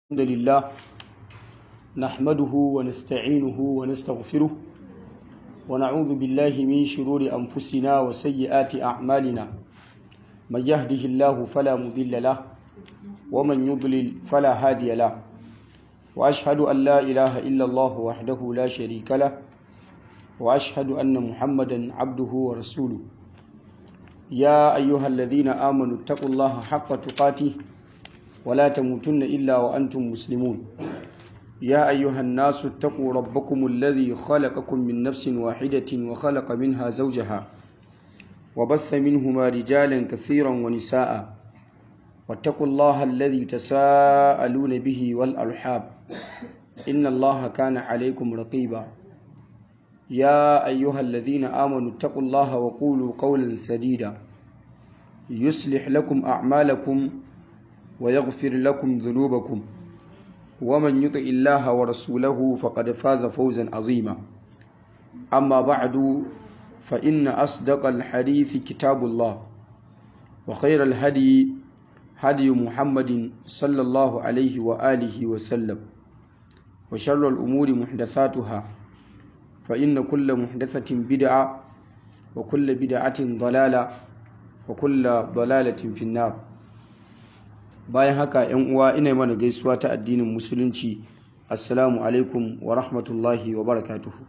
الحمد لله نحمده ونستعينه ونستغفره ونعوذ بالله من شرور أنفسنا وسيئات أعمالنا من يهده الله فلا مضل له ومن يضلل فلا هادي له وأشهد أن لا إله إلا الله وحده لا شريك له وأشهد أن محمدا عبده ورسوله يا أيها الذين آمنوا اتقوا الله حق تقاته ولا تموتن إلا وأنتم مسلمون يا أيها الناس اتقوا ربكم الذي خلقكم من نفس واحدة وخلق منها زوجها وبث منهما رجالا كثيرا ونساء واتقوا الله الذي تساءلون به والأرحاب إن الله كان عليكم رقيبا يا أيها الذين آمنوا اتقوا الله وقولوا قولا سديدا يصلح لكم أعمالكم ويغفر لكم ذنوبكم ومن يطع الله ورسوله فقد فاز فوزا عظيما أما بعد فإن أصدق الحديث كتاب الله وخير الهدي هدي محمد صلى الله عليه وآله وسلم وشر الأمور محدثاتها فإن كل محدثة بدعة وكل بدعة ضلالة وكل ضلالة في النار bayan haka yan uwa ina mana gaisuwa ta addinin musulunci assalamu alaikum wa rahmatullahi wa barakatuhu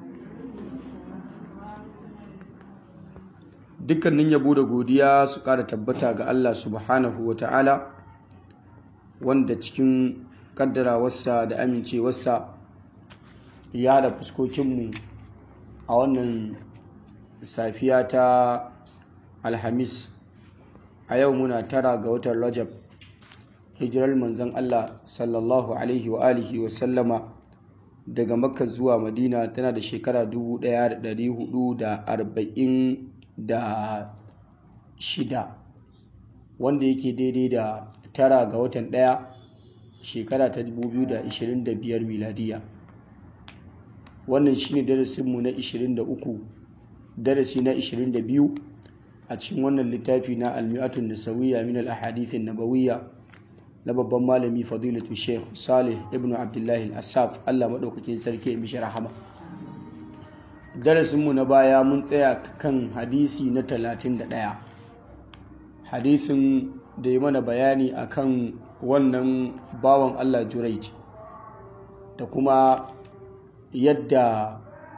dukkanin yabo da godiya su ƙara tabbata ga Allah subhanahu wa ta'ala wanda cikin kaddarawarsa da amincewarsa ya da fuskokinmu a wannan safiya ta alhamis a yau muna tara ga watan rajab hijirar manzon Allah sallallahu alaihi wa alihi wa sallama daga makka zuwa madina tana da shekara 1446 wanda yake daidai da tara ga watan ɗaya shekara ta 2025 miladiya wannan shine darasinmu na 23 darasi na 22 a cikin wannan littafi na almi'atun nasawiyya min al-ahadithin nabawiyya na babban malami fadilatu sheikh salih ibn abdullahi asaf allah maɗaukakin sarki ya mishi rahama darasinmu na baya mun tsaya kan hadisi na 31 hadisin da ya mana bayani akan wannan bawan allah juraij da kuma yadda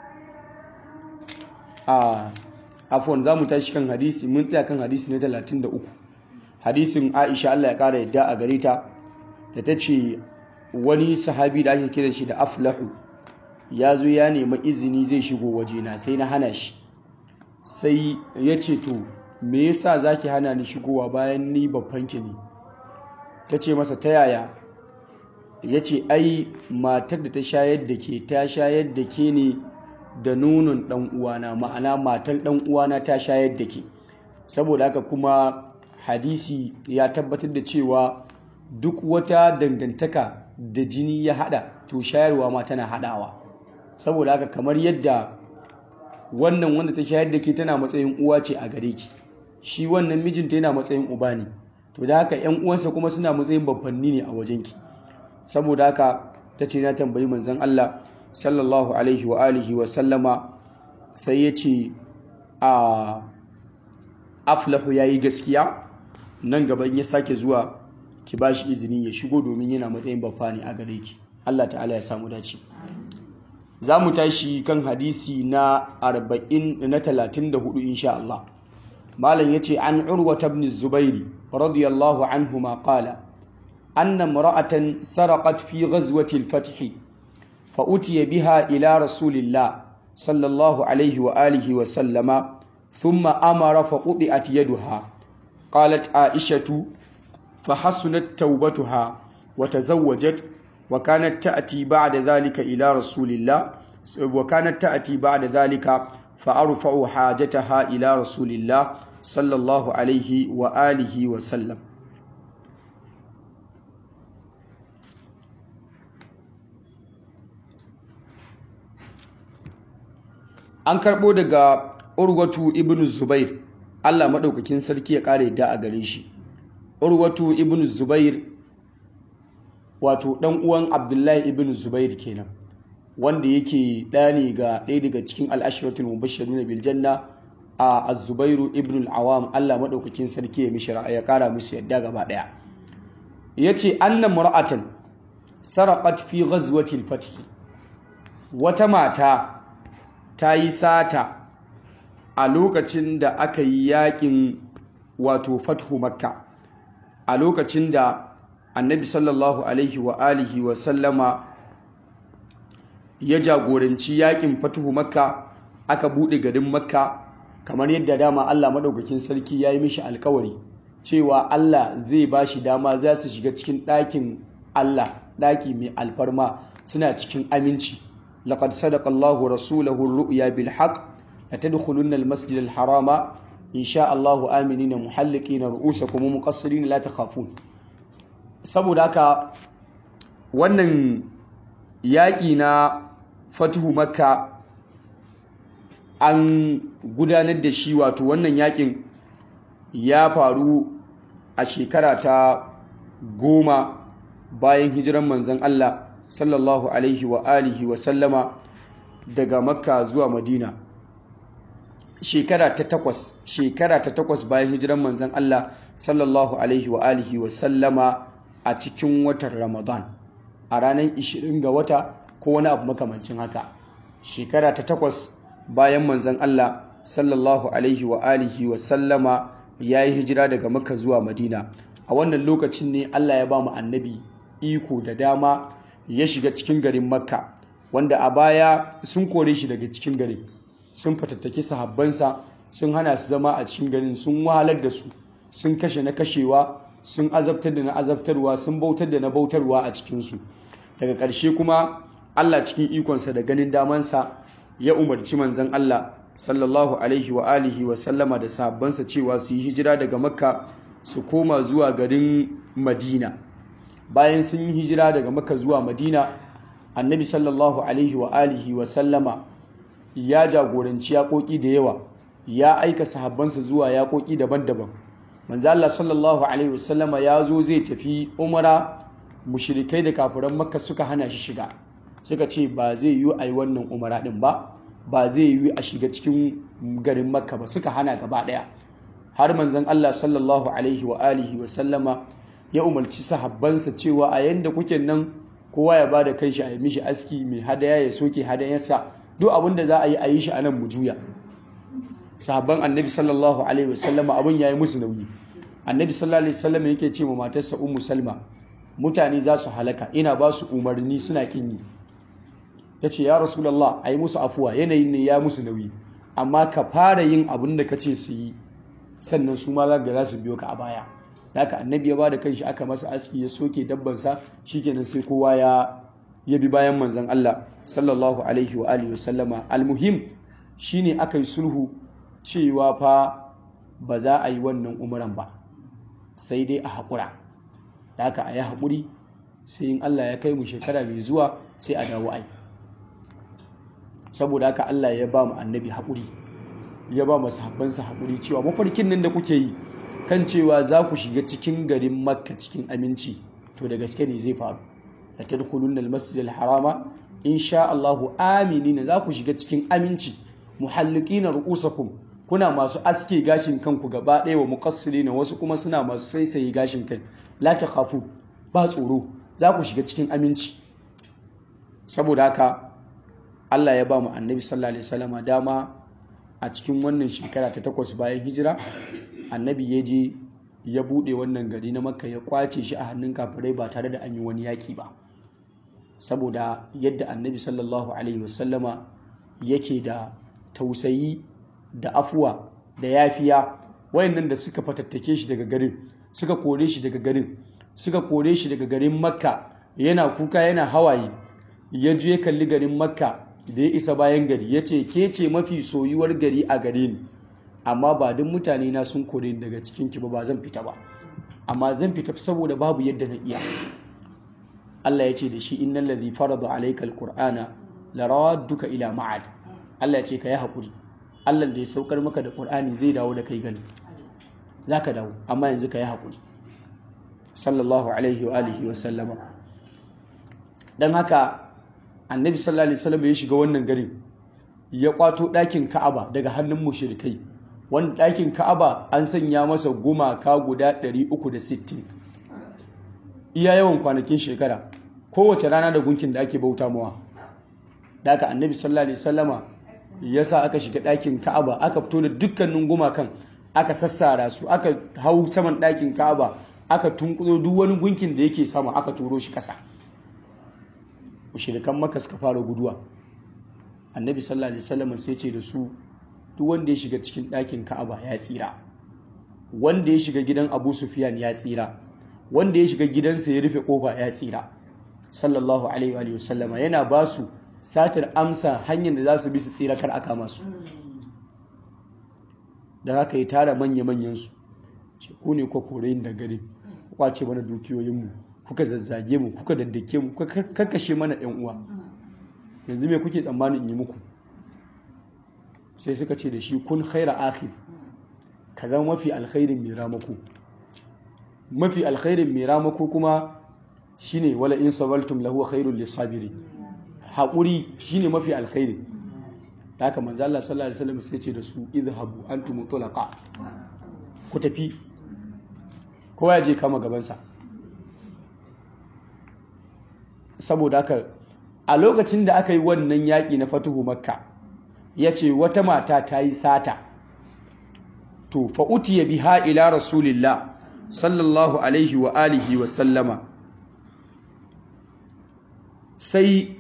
a afon za mu tashi kan hadisi mun tsaya kan hadisi na 33 hadisin aisha allah ya kara yadda a gare ta da ta ce wani sahabi da ake kira shi da aflahu ya zo ya nema izini zai shigo wajena sai na hana shi sai ya ce to me yasa zaki hana ni shigowa bayan ni babbanki ne ta ce masa ta yaya ya ce ai matar da ta shayar da ke ta shayar da ke ne da nonon dan uwana ma'ana matar dan uwana ta shayar da ke saboda haka kuma hadisi ya tabbatar da cewa duk wata dangantaka da jini ya hada to shayarwa ma tana hadawa saboda haka kamar yadda wannan wanda ta shayar da ke tana matsayin uwa ce a gare ki shi wannan mijinta yana matsayin uba ne to da haka yan uwansa kuma suna matsayin babbanni ne a wajenki saboda haka ta ce na tambayi manzon Allah sallallahu alaihi wa alihi wa sallama sai ya ce a aflahu ya yi gaskiya nan gaban ya sake zuwa ki ba shi izini ya shigo domin yana matsayin babba ne a gare ki Allah ta'ala ya samu dace za mu tashi kan hadisi na 40 na 34 insha Allah malam yace an urwa ibn zubairi radiyallahu anhu ma qala anna imra'atan saraqat fi ghazwati al-fath fa utiya biha ila rasulillah sallallahu alaihi wa alihi wa sallama thumma amara fa quti'at yaduha قالت عائشة فحسنت توبتها وتزوجت وكانت تأتي بعد ذلك إلى رسول الله وكانت تأتي بعد ذلك فأرفع حاجتها إلى رسول الله صلى الله عليه وآله وسلم an karɓo daga urwatu ibn zubair Allah maɗaukakin sarki ya ƙara yadda a gare shi urwatu ibn zubair wato ɗan uwan abdullahi ibn zubair kenan wanda yake ɗaya ne ga ɗaya daga cikin al'ashiratul mubashshiruna bil janna a az-zubairu ibn al-awam Allah madaukakin sarki ya mishi ya kara musu yadda gaba ɗaya yace anna mar'atan saraqat fi ghazwati al-fath wata mata ta yi sata a lokacin da aka yi yakin wato fathu makka a lokacin da annabi sallallahu alaihi wa alihi wa sallama ya jagoranci yakin fatuhu makka aka bude garin makka kamar yadda dama Allah madaukakin sarki ya yi mishi alkawari cewa Allah zai ba shi dama za su shiga cikin ɗakin Allah ɗaki mai alfarma suna cikin aminci laqad sadaqa Allahu rasulahu ar-ru'ya bil haqq latadkhulunna al-masjid al-harama insha Allahu aminina muhalliqina ru'usakum muqassirin la takhafun saboda haka wannan yaƙi na fatuhu makka an gudanar da shi wato wannan yaƙin ya faru a shekara ta goma bayan hijiran manzan Allah sallallahu alaihi wa alihi wa sallama daga makka zuwa madina shekara ta takwas shekara ta takwas bayan hijiran manzan Allah sallallahu alaihi wa alihi wa sallama a cikin watan Ramadan a ranar 20 ga wata ko wani abu makamancin haka shekara ta takwas bayan manzan Allah sallallahu alaihi wa alihi wa sallama ya yi hijira daga Makka zuwa Madina a wannan lokacin ne Allah ya ba mu annabi iko da dama ya shiga cikin garin Makka wanda a baya sun kore shi daga cikin garin sun fatattaki sahabbansa sun hana su zama a cikin garin sun wahalar da su sun kashe na kashewa sun azabtar da na azabtarwa sun bautar da na bautarwa a cikinsu daga ƙarshe kuma Allah cikin ikonsa da ganin damansa ya umarci manzan Allah sallallahu alaihi wa alihi wa sallama da sahabbansa cewa su yi hijira daga makka su koma zuwa garin madina bayan sun yi hijira daga makka zuwa madina annabi sallallahu alaihi wa alihi wa sallama ya jagoranci yaƙoƙi da yawa ya aika sahabbansa zuwa yaƙoƙi daban-daban manzo Allah sallallahu alaihi wasallama ya zo zai tafi umara mushrikai da kafiran makka suka hana shi shiga suka ce ba zai yi a yi wannan umara din ba ba zai yi a shiga cikin garin makka ba suka hana gaba daya har manzon Allah sallallahu alaihi wa alihi wasallama ya umarci sahabbansa cewa a yanda kuke nan kowa ya bada kai shi a yi mishi aski mai hadaya ya soke hadayarsa duk abin da za a yi a yi shi a nan mu juya sahabban annabi sallallahu alaihi wasallama abin ya yi musu nauyi annabi sallallahu alaihi wasallama yake ce ma matarsa ummu salma mutane za su halaka ina ba su umarni suna kin yi ta ce ya rasulallah a yi musu afuwa yanayin ne ya musu nauyi amma ka fara yin abin da ka ce su yi sannan su ma za ga za su biyo ka a baya da haka annabi ya ba da kanshi aka masa aski ya soke dabbansa shikenan sai kowa ya ya bi bayan manzon Allah sallallahu alaihi wa alihi wasallama almuhim shine aka yi sulhu cewa fa ba za a yi wannan umaran ba sai dai a haƙura da haka a yi haƙuri sai in Allah ya kai mu shekara mai zuwa sai a dawo ai saboda haka Allah ya ba mu annabi haƙuri ya ba mu sahabbansa haƙuri cewa mafarkin nan da kuke yi kan cewa za ku shiga cikin garin makka cikin aminci to da gaske ne zai faru da tadkhulunna al-masjid al-harama insha Allah aminina za ku shiga cikin aminci muhallikina ru'usakum kuna masu aske gashin kanku gaba ɗaya wa muqassirina wasu kuma suna masu saisaye gashin kai la takhafu ba tsoro za ku shiga cikin aminci saboda haka Allah ya ba mu annabi sallallahu alaihi wasallama dama a cikin wannan shekara ta takwas bayan hijira annabi ya je ya bude wannan gari na makka ya kwace shi a hannun kafirai ba tare da an yi wani yaki ba saboda yadda annabi sallallahu alaihi wasallama yake da tausayi da afuwa da yafiya wayannan da suka fatattake shi daga garin suka kore shi daga garin suka kore shi daga garin makka yana kuka yana hawaye ya je ya kalli garin makka da ya isa bayan gari ya ce ke ce mafi soyuwar gari a gare ni amma ba duk mutane na sun kore ni daga cikin ki ba ba zan fita ba amma zan fita saboda babu yadda na iya Allah ya ce da shi innal ladhi farada alayka alqur'ana laraduka ila ma'ad Allah ya ce ka yi hakuri Allah da ya saukar maka da Qur'ani zai dawo da kai gani zaka dawo amma yanzu ka yi hakuri sallallahu alaihi wa alihi wa sallama don haka annabi sallallahu alaihi wasallam ya shiga wannan garin ya kwato ɗakin ka'aba daga hannun mushrikai wanda ɗakin ka'aba an sanya masa gumaka guda 360 iya yawan kwanakin shekara kowace rana da gunkin da ake bauta mawa da aka annabi sallallahu alaihi wasallama ya sa aka shiga ɗakin ka'aba aka fito da dukkanin gumakan aka sassara su aka hau saman ɗakin ka'aba aka tunkuzo duk wani gunkin da yake sama aka turo shi ƙasa mushrikan maka suka fara guduwa annabi sallallahu alaihi wasallam sai ce da su duk wanda ya shiga cikin ɗakin ka'aba ya tsira wanda ya shiga gidan abu sufyan ya tsira wanda ya shiga gidansa ya rufe kofa ya tsira sallallahu alaihi wa sallama yana ba su satar amsa hanyar da za su bi su tsira kar aka masu da haka ya tara manya-manyan su ce ku ne kwa kore da gari kwace mana dukiyoyinmu kuka zazzage mu kuka daddake mu kuka karkashe mana yan uwa yanzu me kuke tsammanin in yi muku sai suka ce da shi kun khaira akhir ka zama mafi alkhairin mai ramako mafi alkhairin mai ramako kuma shine wala in sabaltum lahu khairul lisabiri haƙuri shine mafi alkhairi da haka manzo Allah sallallahu alaihi wasallam sai ce da su idhabu antum tulaqa ku tafi kowa ya je kama gabansa saboda haka a lokacin da aka yi wannan yaƙi na fatuhu makka ya ce wata mata ta yi sata to fa'utiya biha ila rasulillah sallallahu alaihi wa alihi wa sallama sai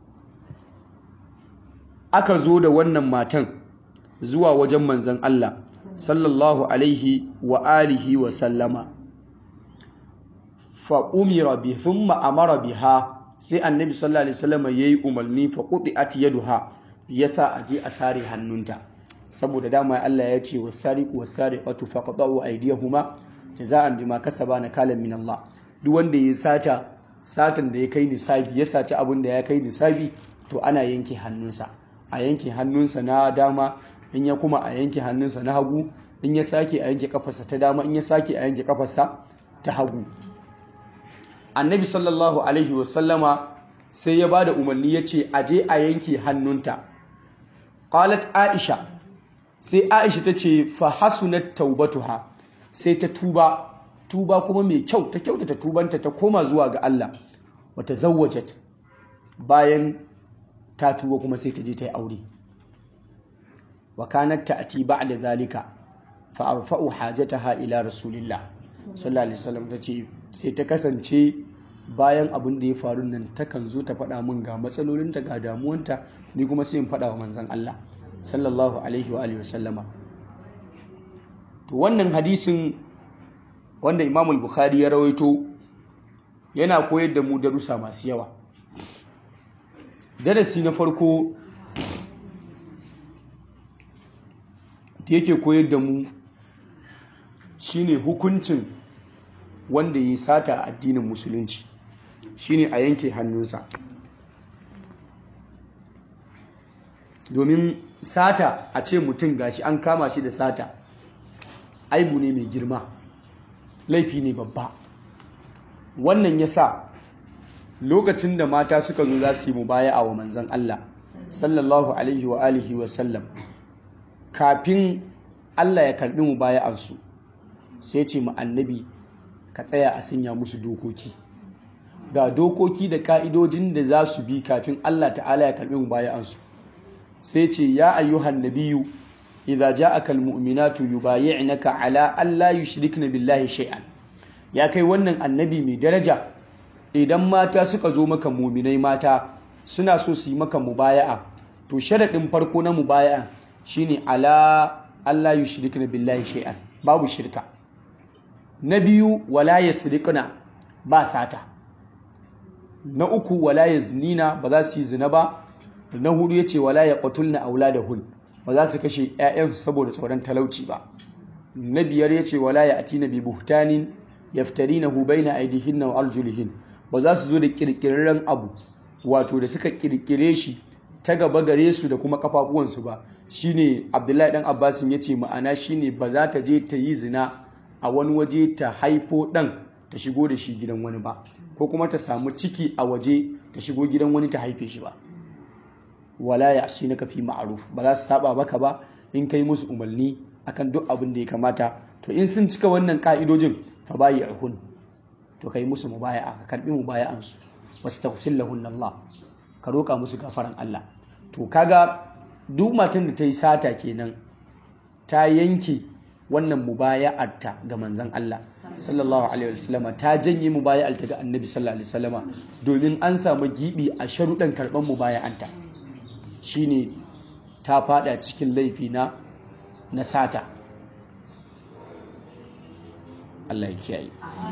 aka zo da wannan matan zuwa wajen manzan Allah sallallahu alaihi wa alihi wa sallama fa umira bi thumma amara biha sai annabi sallallahu alaihi wasallama yayi umarni fa quti'at yaduha yasa aje a sare hannunta saboda dama Allah ya ce wasariqu wasariqatu faqta'u aydiyahuma jaza'an bima kasaba nakalan min Allah duk wanda ya sata satan da ya kai nisabi ya saci abin da ya kai nisabi to ana yanke hannunsa a yanke hannunsa na dama in ya kuma a yanke hannunsa na hagu in ya sake a yanke kafarsa ta dama in ya sake a yanke kafarsa ta hagu annabi sallallahu alaihi wasallama sai ya bada umarni ya ce aje a yanke hannunta qalat aisha sai aisha ta ce fa hasunat taubatuha sai ta tuba tuba kuma mai kyau ta kyautata tubanta ta koma zuwa ga Allah wata zawwajat bayan ta tuba kuma sai ta je ta yi aure wa kanat ta'ti ba'da zalika fa arfa'u hajataha ila rasulillah sallallahu alaihi wasallam tace sai ta kasance bayan abin da ya faru nan takan zo ta faɗa min ga matsalolinta ga damuwanta ni kuma sai in faɗa wa manzon Allah sallallahu alaihi wa alihi wasallama to wannan hadisin wanda Imam al-Bukhari ya rawaito yana koyar da mu darussa masu yawa darasi na farko da yake koyar da mu shine hukuncin wanda ya sata a addinin musulunci shine a yanke hannunsa domin sata a ce mutum gashi an kama shi da sata aibu ne mai girma laifi ne babba wannan ya sa lokacin da mata suka zo za su yi mubaya wa manzan Allah sallallahu alaihi wa alihi wa sallam kafin Allah ya karbi mubaya'ansu sai ce mu annabi ka tsaya a sanya musu dokoki ga dokoki da ka'idojin da za su bi kafin Allah ta'ala ya karbi mubaya'ansu sai ce ya ayyuhan nabiyyu idza ja'aka almu'minatu yubayyi'naka ala alla yushrikna billahi shay'an ya kai wannan annabi mai daraja idan mata suka zo maka muminai mata suna so su yi maka mubaya'a to sharaɗin farko na mubaya'a shine ala Allah yushrikna billahi shay'an babu shirka na biyu wala yasriqna ba sata na uku wala yaznina ba za su yi zina ba na hudu yace wala yaqtulna auladahun ba za su kashe 'ya'yansu saboda tsoron talauci ba na biyar yace wala ya'tina bi buhtanin yaftarinahu baina aydihinna wa arjulihin ba za su zo da kirkirarren abu wato da suka kirkire shi ta gaba gare su da kuma kafafuwansu ba shine abdullahi dan abbasin ya ce ma'ana shine ba za ta je ta yi zina a wani waje ta haifo dan ta shigo da shi gidan wani ba ko kuma ta samu ciki a waje ta shigo gidan wani ta haife shi ba wala ya shi na kafi ma'aruf ba za su saba maka ba in kai musu umarni akan duk abin da ya kamata to in sun cika wannan ka'idojin fa bayi ahun to kai musu mubaya'a ka karbi mubaya'an su wastaghfir lahun Allah ka roka musu gafaran Allah to kaga duk matan da ta yi sata kenan ta yanke wannan mubaya'arta ga manzon Allah sallallahu alaihi wasallama ta janye mubaya'arta ga annabi sallallahu alaihi wasallama domin an samu gibi a sharuɗan karɓar mubaya'anta shine ta fada cikin laifi na na sata Allah ya kiyaye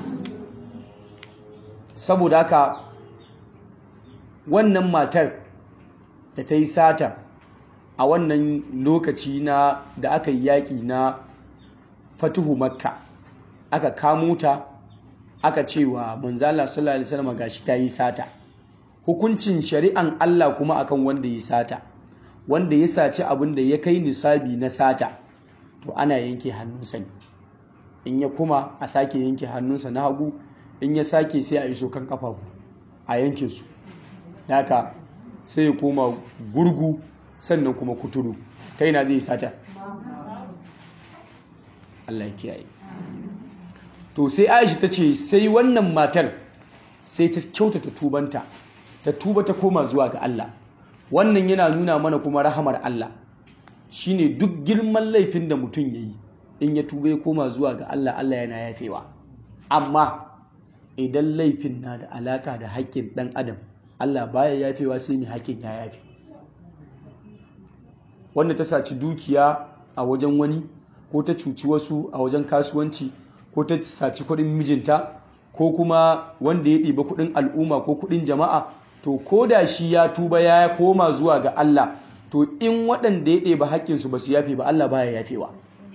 saboda haka wannan matar da ta yi sata a wannan lokaci na da aka yi yaƙi na fatuhu makka aka kamo ta aka cewa manzala sallallahu alaihi wasallam gashi ta yi sata hukuncin shari'an Allah kuma akan wanda ya sata wanda ya saci abin da ya kai nisabi na sata to ana yanke hannunsa ne in ya kuma a sake yanke hannunsa na hagu in ya sake sai a iso kan kafafu a yanke su haka sai ya koma gurgu sannan kuma kuturu ta yana zai sata Allah ya kiyaye to sai Aisha ta ce sai wannan matar sai ta kyautata tubanta ta tuba ta koma zuwa ga Allah wannan yana nuna mana kuma rahamar Allah shine duk girman laifin da mutum yayi in ya tuba ya koma zuwa ga Allah Allah yana yafewa amma idan laifin na da alaka da haƙƙin ɗan adam Allah baya yafewa sai mai haƙƙin ya yafe wanda ta saci dukiya a wajen wani ko ta cuci wasu a wajen kasuwanci ko ta saci kuɗin mijinta ko kuma wanda ya ɗiba kuɗin al'umma ko kuɗin jama'a to ko da shi ya tuba ya koma zuwa ga Allah to in waɗanda ya ɗeba haƙƙinsu ba su yafe ba Allah baya yafewa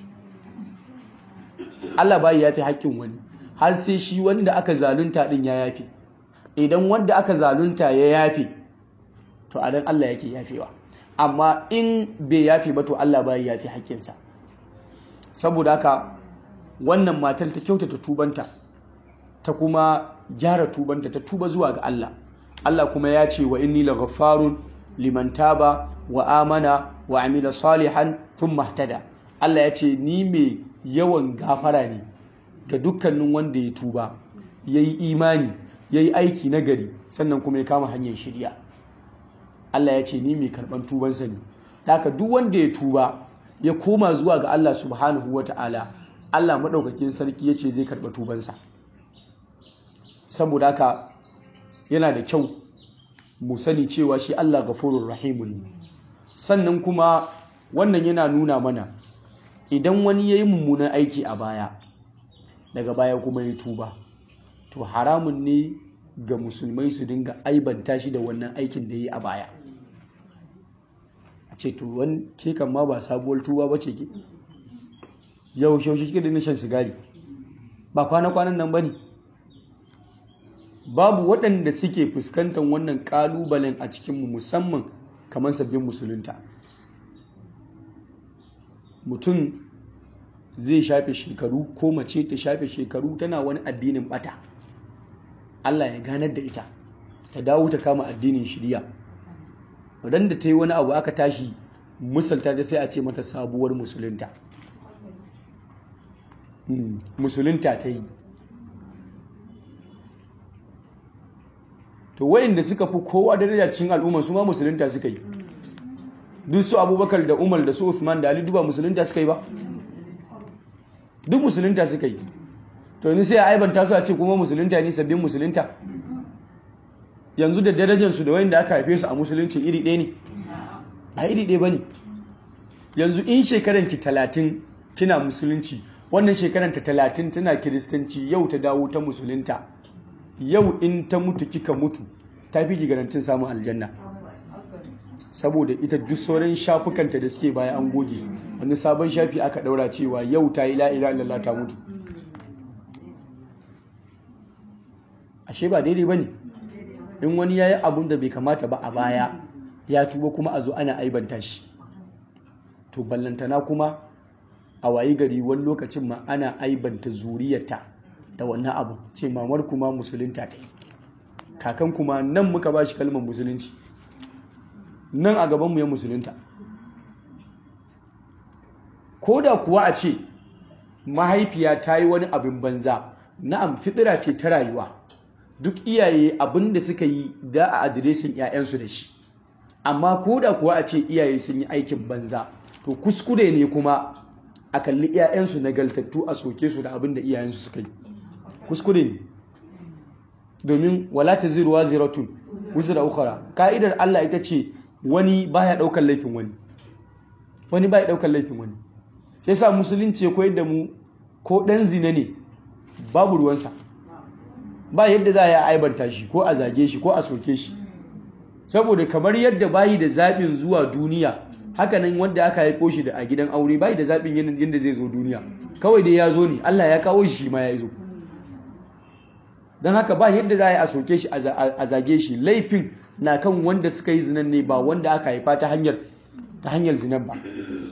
Allah baya yafe haƙƙin wani har sai shi wanda aka zalunta ɗin ya yafe idan wanda aka zalunta ya yafe to a dan Allah yake yafewa amma in bai yafe ba to Allah baya yafe haƙƙinsa saboda haka wannan matar ta kyautata tubanta ta kuma gyara tubanta ta tuba zuwa ga Allah Allah kuma ya ce wa inni laghaffarun liman taba wa amana wa amila salihan thumma ihtada Allah ya ce ni mai yawan gafara ne ga dukkanin wanda ya tuba yayi imani yayi aiki nagari sannan kuma ya kama hanyar shirya Allah ya ce ni mai karban tubansa ne haka duk wanda ya tuba ya koma zuwa ga Allah subhanahu wata'ala Allah madaukakin sarki ya ce zai karba tubansa saboda haka yana da kyau mu sani cewa shi Allah gafurur rahimun ne sannan kuma wannan yana nuna mana idan wani ya yi mummunan aiki a baya daga baya kuma ya tuba to haramun ne ga musulmai su dinga aibanta shi da wannan aikin da ya yi a baya a ce to wani ke kan ma ba sabuwar tuba ba ce ke yau shaushe kika da shan sigari ba kwana-kwanan nan ba ne babu waɗanda suke fuskantar wannan ƙalubalen a cikinmu musamman kamar sabbin musulunta mutum zai shafe shekaru ko mace ta shafe shekaru tana wani addinin bata Allah ya ganar da ita ta dawo ta kama addinin shirya ran da ta yi wani abu aka tashi musulta da sai a ce mata sabuwar musulunta musulunta ta yi to wayanda suka fi kowa daraja cikin al'umma su ma musulunta suka yi duk su abubakar da umar da su usman da ali duba musulunta suka yi ba duk musulunta suka yi to yanzu sai a aibanta su a ce kuma musulunta ne sabbin musulunta yanzu da darajarsu da wayanda aka haife su a musulunci iri ɗaya ne ba iri ɗaya ba ne yanzu in shekaran ki talatin kina musulunci wannan shekaran ta talatin tana kiristanci yau ta dawo ta musulunta yau in ta mutu kika mutu ta fi garantin samun aljanna saboda ita duk sauran shafukanta da suke baya an goge wani sabon shafi aka daura cewa yau ta yi la'ira illallah ta mutu ashe ba daidai ba ne in wani ya yi abun da bai kamata ba a baya ya tuba kuma a zo ana aibanta shi to ballantana kuma a wayi gari wani lokacin ma ana aibanta zuriyarta da wannan abu ce mamar kuma musulunta ta yi kakan kuma nan muka ba shi kalmar musulunci nan a gabanmu ya musulunta ko da kuwa a ce mahaifiya ta yi wani abin banza na'am fitira ce ta rayuwa duk iyaye abin da suka yi da a adiresin 'ya'yansu da shi amma ko da kuwa a ce iyaye sun yi aikin banza to kuskure ne kuma a kalli 'ya'yansu nagaltattu a soke su da abin da iyayensu suka yi kuskure ne domin wala ta ziruwa ziratun wuce da ukara ka'idar Allah ita ce wani baya daukar laifin wani wani baya daukar laifin wani sai sa musulunci ya koyar da mu ko dan zina ne babu ruwansa ba yadda za a yi aibanta shi ko a zage shi ko a soke shi saboda kamar yadda bayi da zaɓin zuwa duniya hakanan wanda aka haifo shi da a gidan aure bayi da zaɓin yadda zai zo duniya kawai dai ya zo ne Allah ya kawo shi ma ya zo don haka ba yadda za a yi a soke shi a zage shi laifin na kan wanda suka yi zinan ne ba wanda aka haifa ta hanyar ta hanyar zinan ba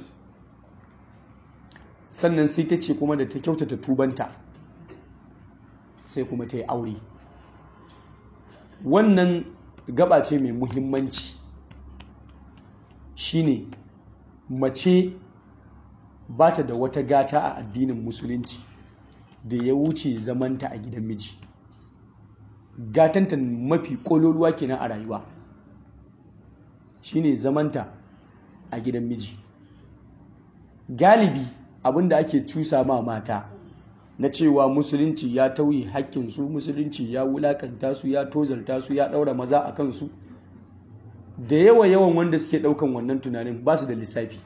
sannan sai ta ce kuma da ta kyautata tubanta sai kuma ta yi aure wannan gaba ce mai muhimmanci shine mace ba ta da wata gata a addinin musulunci da ya wuce zamanta a gidan miji gatanta mafi kololuwa kenan a rayuwa shine zamanta a gidan miji galibi abinda ake cusa ma mata na cewa musulunci ya tauye haƙƙinsu musulunci ya wulakanta su ya tozarta su ya ɗaura maza a kansu da yawa yawan wanda suke ɗaukan wannan tunanin ba su da lissafi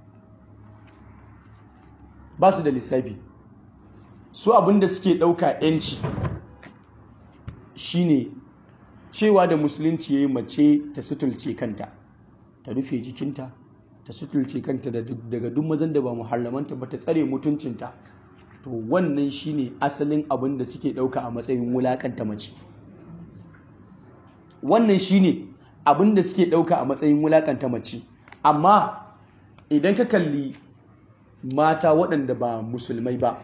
ba su da lissafi su abinda suke ɗauka 'yanci shine cewa da musulunci ya yi mace ta sutulce kanta ta rufe jikinta ta sutulce kanta daga duk mazan da ba muharramanta ba ta tsare mutuncinta to wannan shine asalin abin da suke ɗauka a matsayin wulakanta mace wannan shine abin da suke ɗauka a matsayin wulakanta mace amma idan ka kalli mata waɗanda ba musulmai ba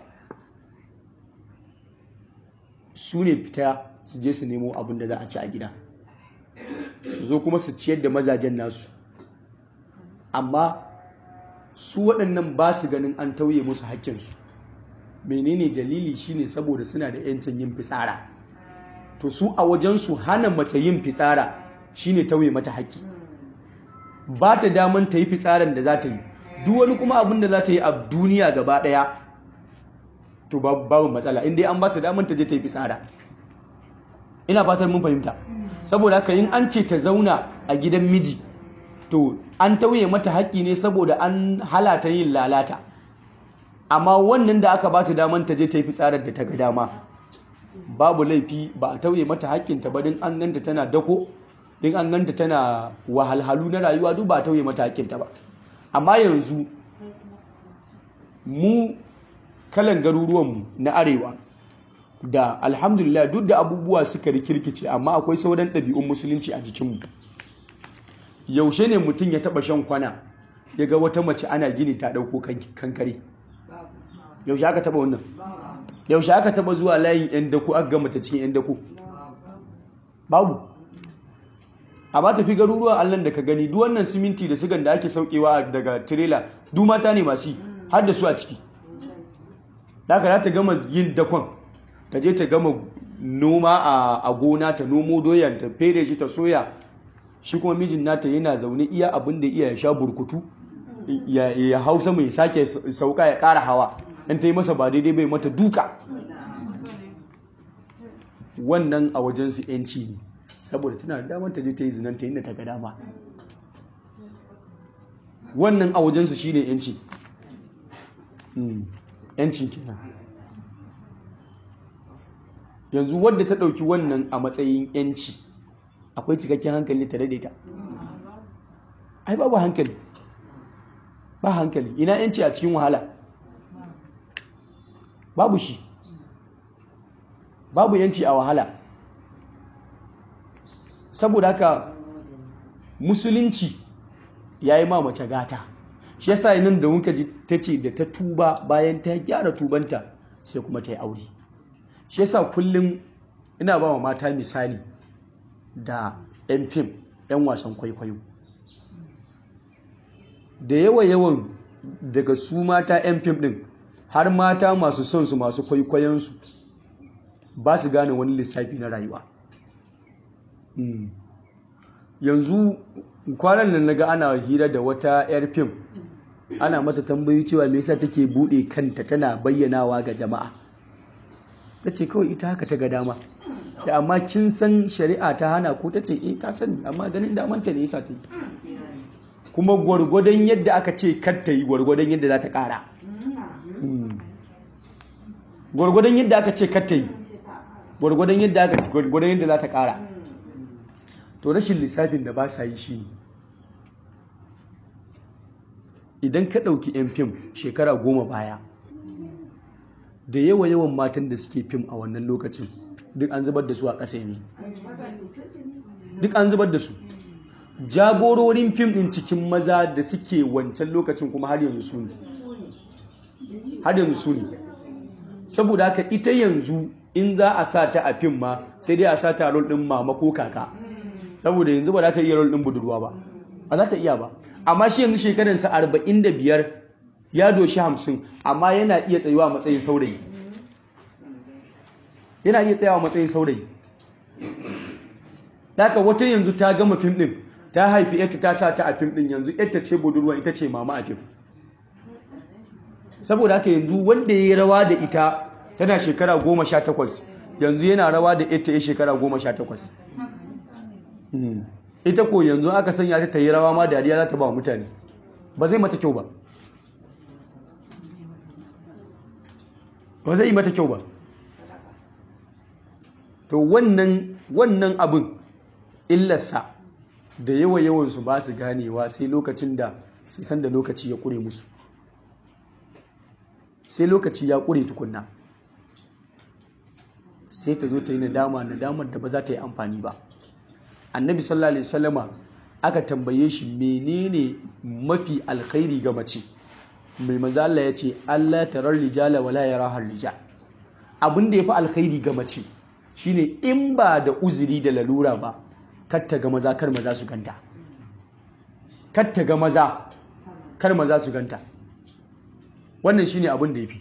su ne fita su je su nemo abin da za a ci a gida su zo kuma su ciyar da mazajen nasu amma su waɗannan ba su ganin an tauye musu haƙƙinsu menene dalili shine saboda suna da 'yancin yin fitsara to su a wajensu hana mace yin fitsara shine tauye mata haƙƙi ba ta daman ta yi fitsaran da za ta yi duk wani kuma abin da za ta yi a duniya gaba ɗaya to babu matsala inda an ba ta daman ta je ta yi fitsara ina fatan mun fahimta saboda haka yin an ce ta zauna a gidan miji to an tauye mata haƙƙi ne saboda an halata yin lalata amma wannan da aka ba ta daman ta je ta yi fitsarar da ta ga dama babu laifi ba a tauye mata haƙƙinta ba din an ganta tana dako din an ganta tana wahalhalu na rayuwa duk ba a tauye mata haƙƙinta ba amma yanzu mu kalan garuruwanmu na arewa da alhamdulillah duk da abubuwa suka rikirkice amma akwai sauran ɗabi'un musulunci a jikinmu yaushe ne mutum ya taɓa shan kwana ya ga wata mace ana gini ta ɗauko kankare yaushe aka taɓa wannan yaushe aka taɓa zuwa layin 'yan dako aka gama ta cikin 'yan dako babu a ba tafi garuruwan allon da ka gani duk wannan siminti da sigan da ake saukewa daga tirela duk mata ne masu har da su a ciki da aka ta gama yin dakon ta je ta gama noma a gona ta nomo doyan ta fere shi ta soya shi kuma mijin nata yana zaune iya abin da iya ya sha burkutu ya hausa mai sake sauka ya kara hawa in ta yi masa ba daidai bai mata duka wannan a wajensu yanci ne saboda tana da damar ta je ta yi zinanta inda ta ga dama wannan a wajensu shi ne yanci yancin kenan yanzu wadda ta ɗauki wannan a matsayin yanci akwai cikakken hankali ta daidaita ai babu hankali ba hankali ina yanci a cikin wahala babu shi babu yanci a wahala saboda haka musulunci ya yi mace gata shi yasa nan da wunka ji ta ce da ta tuba bayan ta gyara tubanta sai kuma ta yi aure shi yasa kullum ina ba wa mata misali da 'yan fim 'yan wasan kwaikwayo da yawa yawan daga su mata 'yan fim din har mata masu son su masu kwaikwayonsu ba su gane wani lissafi na rayuwa yanzu kwanan nan naga ana hira da wata 'yar fim ana mata tambayi cewa me yasa take bude kanta tana bayyanawa ga jama'a ta ce kawai ita haka ta ga dama ce amma kin san shari'a ta hana ko ta ce eh ta sani amma ganin damanta ne yasa ta yi kuma gwargwadon yadda aka ce kar ta yi gwargwadon yadda za ta kara gwargwadon yadda aka ce kar ta yi gwargwadon yadda aka ce gwargwadon yadda za ta kara to rashin lissafin da ba sa yi shi ne idan ka ɗauki 'yan fim shekara goma baya da yawa yawan matan da suke fim a wannan lokacin duk an zubar da su a ƙasa yanzu duk an zubar da su jagororin fim ɗin cikin maza da suke wancan lokacin kuma har yanzu su ne har yanzu su ne saboda haka ita yanzu in za a sa ta a fim ma sai dai a sa ta rol ɗin mama ko kaka saboda yanzu ba za ta iya rol ɗin budurwa ba ba za ta iya ba amma shi yanzu shekaransa arba'in da biyar ya doshi hamsin amma yana iya tsayuwa matsayin saurayi yana iya tsayawa matsayin saurayi daga wata yanzu ta gama fim ɗin ta haifi yadda ta sa ta a fim ɗin yanzu yadda ce budurwa ita ce mama a fim saboda haka yanzu wanda ya yi rawa da ita tana shekara goma sha takwas yanzu yana rawa da yadda ya shekara goma sha takwas ita ko yanzu aka sanya ta ta yi rawa ma dariya za ta ba mutane ba zai mata kyau ba ba zai yi mata kyau ba to wannan wannan abin illarsa da yawa yawansu ba su ganewa sai lokacin da sai san da lokaci ya kure musu sai lokaci ya kure tukunna sai ta zo ta yi nadama nadamar da ba za ta yi amfani ba annabi sallallahu alaihi wasallama aka tambaye shi menene mafi alkhairi ga mace mai manzo Allah ya ce Allah tarar rijala wala yaraha rijal abin da yafi alkhairi ga mace shine in ba da uzuri da lalura ba kar ta ga maza kar maza su ganta kar ta ga maza kar maza su ganta wannan shine abin da yafi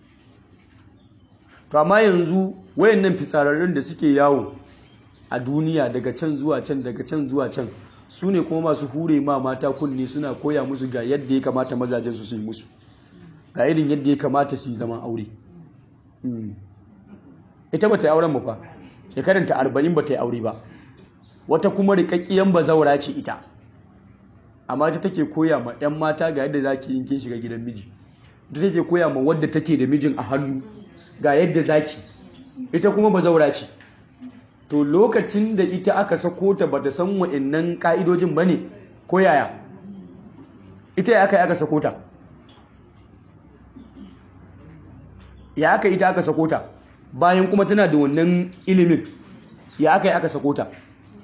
to amma yanzu wayannan fitsararrun da suke yawo a duniya daga can zuwa can daga can zuwa can su ne kuma masu hure ma mata kunne suna koya musu ga yadda ya kamata mazajen su su yi musu ga irin yadda ya kamata su yi zaman aure ita ba ta yi auren mu fa shekaranta arba'in ba ta yi aure ba wata kuma rikakkiyan bazaura ce ita amma ita take koya ma 'yan mata ga yadda za ki yin kin shiga gidan miji ita take koya ma wadda take da mijin a hannu ga yadda zaki ita kuma bazaura ce to lokacin da ita aka sako ta bata san wa'annan ka'idojin ba ne ko yaya ita ya aka yi aka sako ta ya aka ita aka sako ta bayan kuma tana da wannan ilimin ya aka yi aka sako ta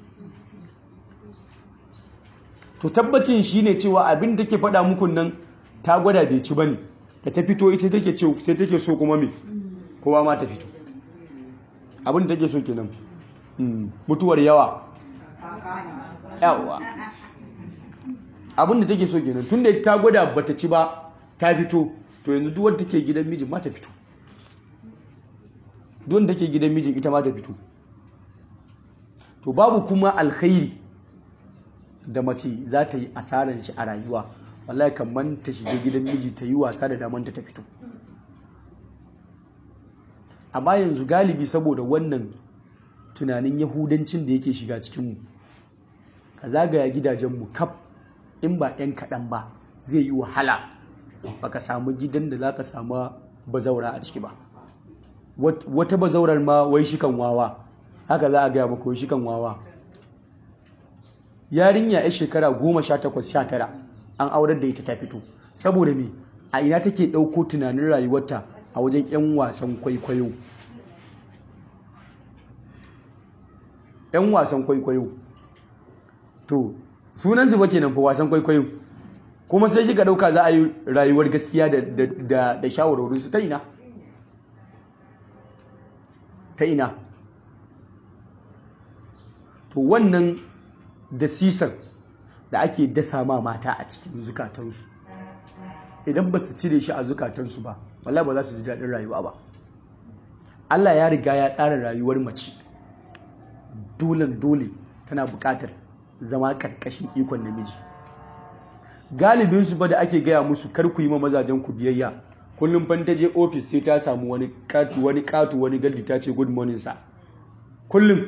to tabbacin shi ne cewa abin da ke faɗa muku nan ta gwada bai ci ba ne da ta fito ita take ce sai take so kuma me kowa ma ta fito abin da take so kenan mutuwar yawa yawa abin da take so kenan tun da ta gwada bata ci ba ta fito to yanzu duk wanda take gidan mijin ma ta fito duk wanda take gidan mijin ita ma ta fito to babu kuma alkhairi da mace za ta yi asaran shi a rayuwa wallahi kamar ta shiga gidan miji ta yi wasa da damanta ta fito amma yanzu galibi saboda wannan tunanin yahudancin da yake shiga cikinmu ka zagaya gidajenmu kaf in ba 'yan kaɗan ba zai yi wahala baka samu gidan da za ka samu bazaura a ciki ba wata bazaurar ma wai shi kan wawa haka za a gaya maka wai shi kan wawa yarinya ya shekara goma sha takwas sha tara an aurar da ita ta fito saboda me a ina take ɗauko tunanin rayuwarta a wajen 'yan wasan kwaikwayo 'yan wasan kwaikwayo to sunansu ba kenan fa wasan kwaikwayo kuma sai kika ɗauka za a yi rayuwar gaskiya da shawarwarinsu ta ina ta ina to wannan da sisan da ake dasa ma mata a cikin zukatansu idan ba su cire shi a zukatansu ba wallahi ba za su ji daɗin rayuwa ba Allah ya riga ya tsara rayuwar mace dolen dole tana buƙatar zama ƙarƙashin ikon namiji galibin su ba da ake gaya musu kar ku yi ma mazajen ku biyayya kullum fan ta je ofis sai ta samu wani katu wani katu wani galdi ta ce good morning sa kullum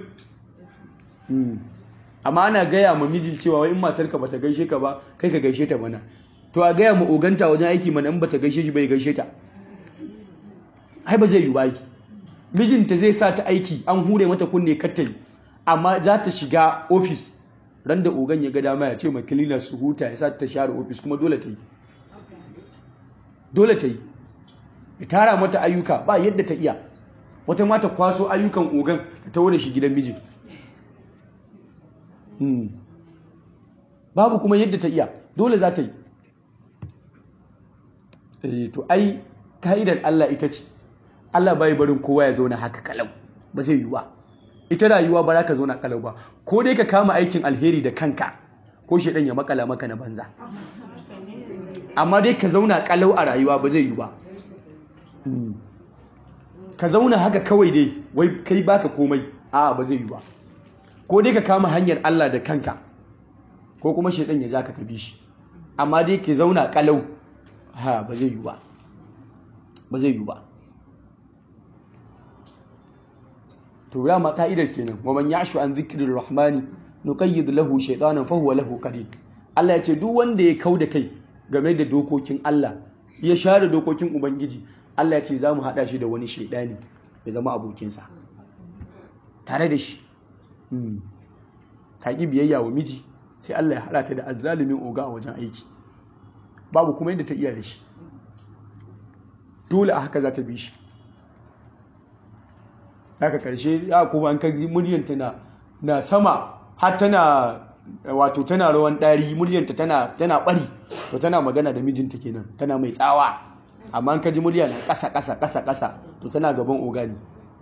amma ana gaya ma mijin cewa wai in matarka bata gaishe ka ba kai ka gaishe ta mana to a gaya ma oganta wajen aiki mana in bata gaishe shi bai gaishe ta ai ba zai yi ba mijinta zai sa ta aiki an hure mata kunne kattali amma za ta shiga ofis ran da ogan ya ga dama ya ce ma kilina su huta ya sa ta share ofis kuma dole ta yi dole ta yi ya tara mata ayyuka ba yadda ta iya wata mata kwaso ayyukan ogan ta tawo da shi gidan mijin babu kuma yadda ta iya dole za ta yi to ai ka'idar Allah ita ce Allah bai barin kowa ya zauna haka kalau ba zai yi ba ita rayuwa ba za ka zauna kalau ba ko dai ka kama aikin alheri da kanka ko shedan ya makala maka na banza amma dai ka zauna kalau a rayuwa ba zai yi ba ka zauna haka kawai dai wai kai baka komai a ba zai yi ba ko dai ka kama hanyar Allah da kanka ko kuma shedan ya zaka ka bi shi amma dai ka zauna kalau ha ba zai yi ba ba zai yi ba to dama ka'idar kenan wa man ya'shu an dhikrir rahmani nuqayyid lahu shaytanan fa huwa lahu qarin Allah ya ce duk wanda ya kauda kai game da dokokin Allah ya share dokokin ubangiji Allah ya ce za mu hada shi da wani shaidani ya zama abokinsa tare da shi ka ki biyayya wa miji sai Allah ya hada ta da azzalumin oga a wajen aiki babu kuma yadda ta iya da shi dole a haka za ta bi shi haka karshe ya kuma an kaji muryanta na na sama har tana wato tana rawan ɗari muryanta tana tana bari to tana magana da mijinta kenan tana mai tsawa amma an kaji murya na ƙasa ƙasa ƙasa ƙasa to tana gaban ogani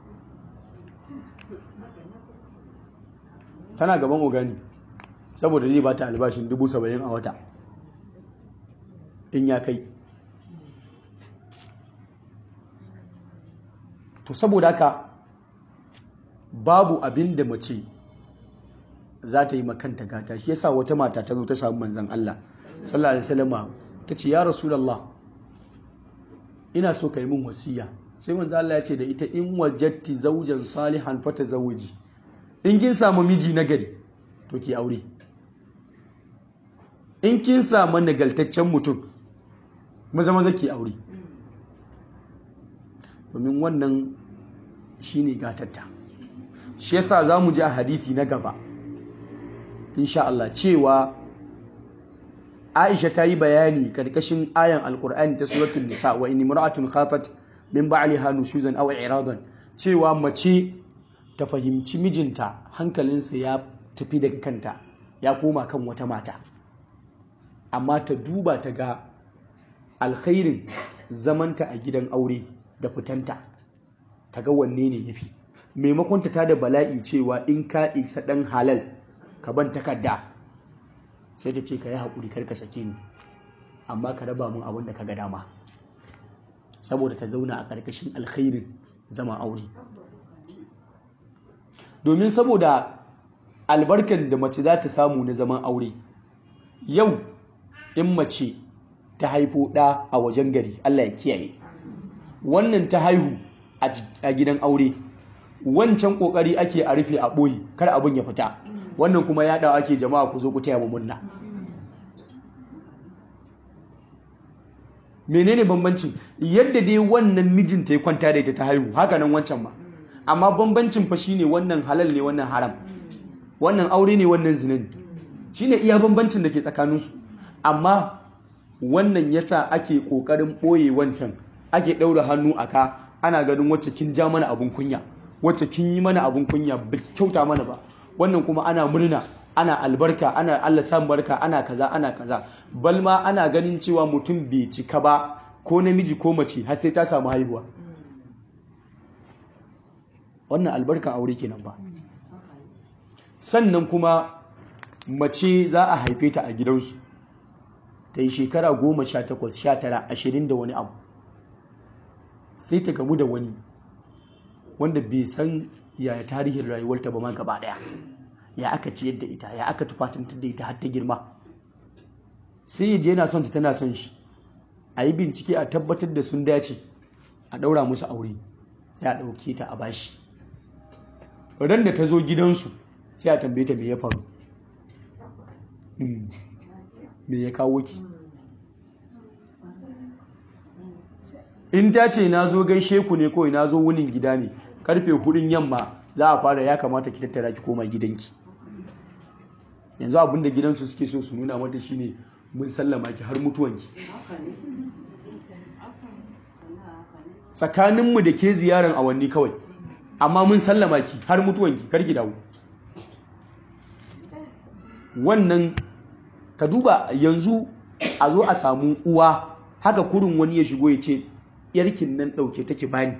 tana gaban ogani saboda zai ba ta albashin dubu saba'in a wata in ya kai to saboda haka babu abin da mace za ta yi makanta gata shi yasa wata mata ta zo ta samu manzan Allah sallallahu alaihi wasallam ta ce ya rasulullah ina so ka yi min wasiya sai manzan Allah ya ce da ita in wajatti zaujan salihan fata zawuji in kin samu miji nagari to ki aure in kin samu nagaltaccen mutum maza maza ki aure domin wannan shine gatatta shi yasa za mu ji a hadithi na gaba insha Allah cewa Aisha ta yi bayani karkashin ayan alkur'ani ta suratul nisa wa in imra'atun khafat min ba'liha nushuzan aw i'radan cewa mace ta fahimci mijinta hankalinsa ya tafi daga kanta ya koma kan wata mata amma ta duba ta ga alkhairin zamanta a gidan aure da fitanta ta ga wanne ne yafi maimakon ta da bala'i cewa in ka isa dan halal ka ban takarda sai ta ce ka yi haƙuri kar ka sake ni amma ka raba mun abin da ka ga dama saboda ta zauna a ƙarƙashin alkhairin zama aure domin saboda albarkan da mace za ta samu na zaman aure yau in mace ta haifo ɗa a wajen gari Allah ya kiyaye wannan ta haihu a gidan aure wancan kokari ake a rufe a ɓoye kar abin ya fita wannan kuma ya dawa ake jama'a ku zo ku taya mu murna menene bambancin yadda dai wannan mijinta ya kwanta da ita ta haihu haka nan wancan ma amma bambancin fa shine wannan halal ne wannan haram wannan aure ne wannan zina ne shine iya bambancin da ke tsakaninsu amma wannan yasa ake kokarin ɓoye wancan ake ɗaura hannu a ka ana ganin wacce kin ja mana abun kunya wacce kin yi mana abun kunya ba kyauta mana ba wannan kuma ana murna ana albarka ana Allah san barka ana kaza ana kaza balma ana ganin cewa mutum bai cika ba ko namiji ko mace har sai ta samu haihuwa wannan albarkan aure kenan ba sannan kuma mace za a haife ta a gidansu ta yi shekara goma sha takwas sha tara ashirin da wani abu sai ta gamu da wani wanda bai san yaya tarihin rayuwarta ba ma gaba daya ya aka ciyar da ita ya aka tufatantar da ita har ta girma sai ya je yana son ta tana son shi a yi bincike a tabbatar da sun dace a ɗaura musu aure sai a ɗauke ta a bashi ran da ta zo gidansu sai a tambaye ta me ya faru me ya kawo ki in ta ce na zo gaishe ku ne kawai na zo wunin gida ne karfe hudun yamma za a fara ya kamata ki tattara ki koma gidanki yanzu abinda gidansu suke so su nuna mata shine mun sallama ki har mutuwanki tsakaninmu da ke ziyaran awanni kawai amma mun sallama ki har mutuwanki karki dawo wannan ka duba yanzu a zo a samu uwa haka kurin wani ya shigo ya ce yarkin nan ɗauke take bani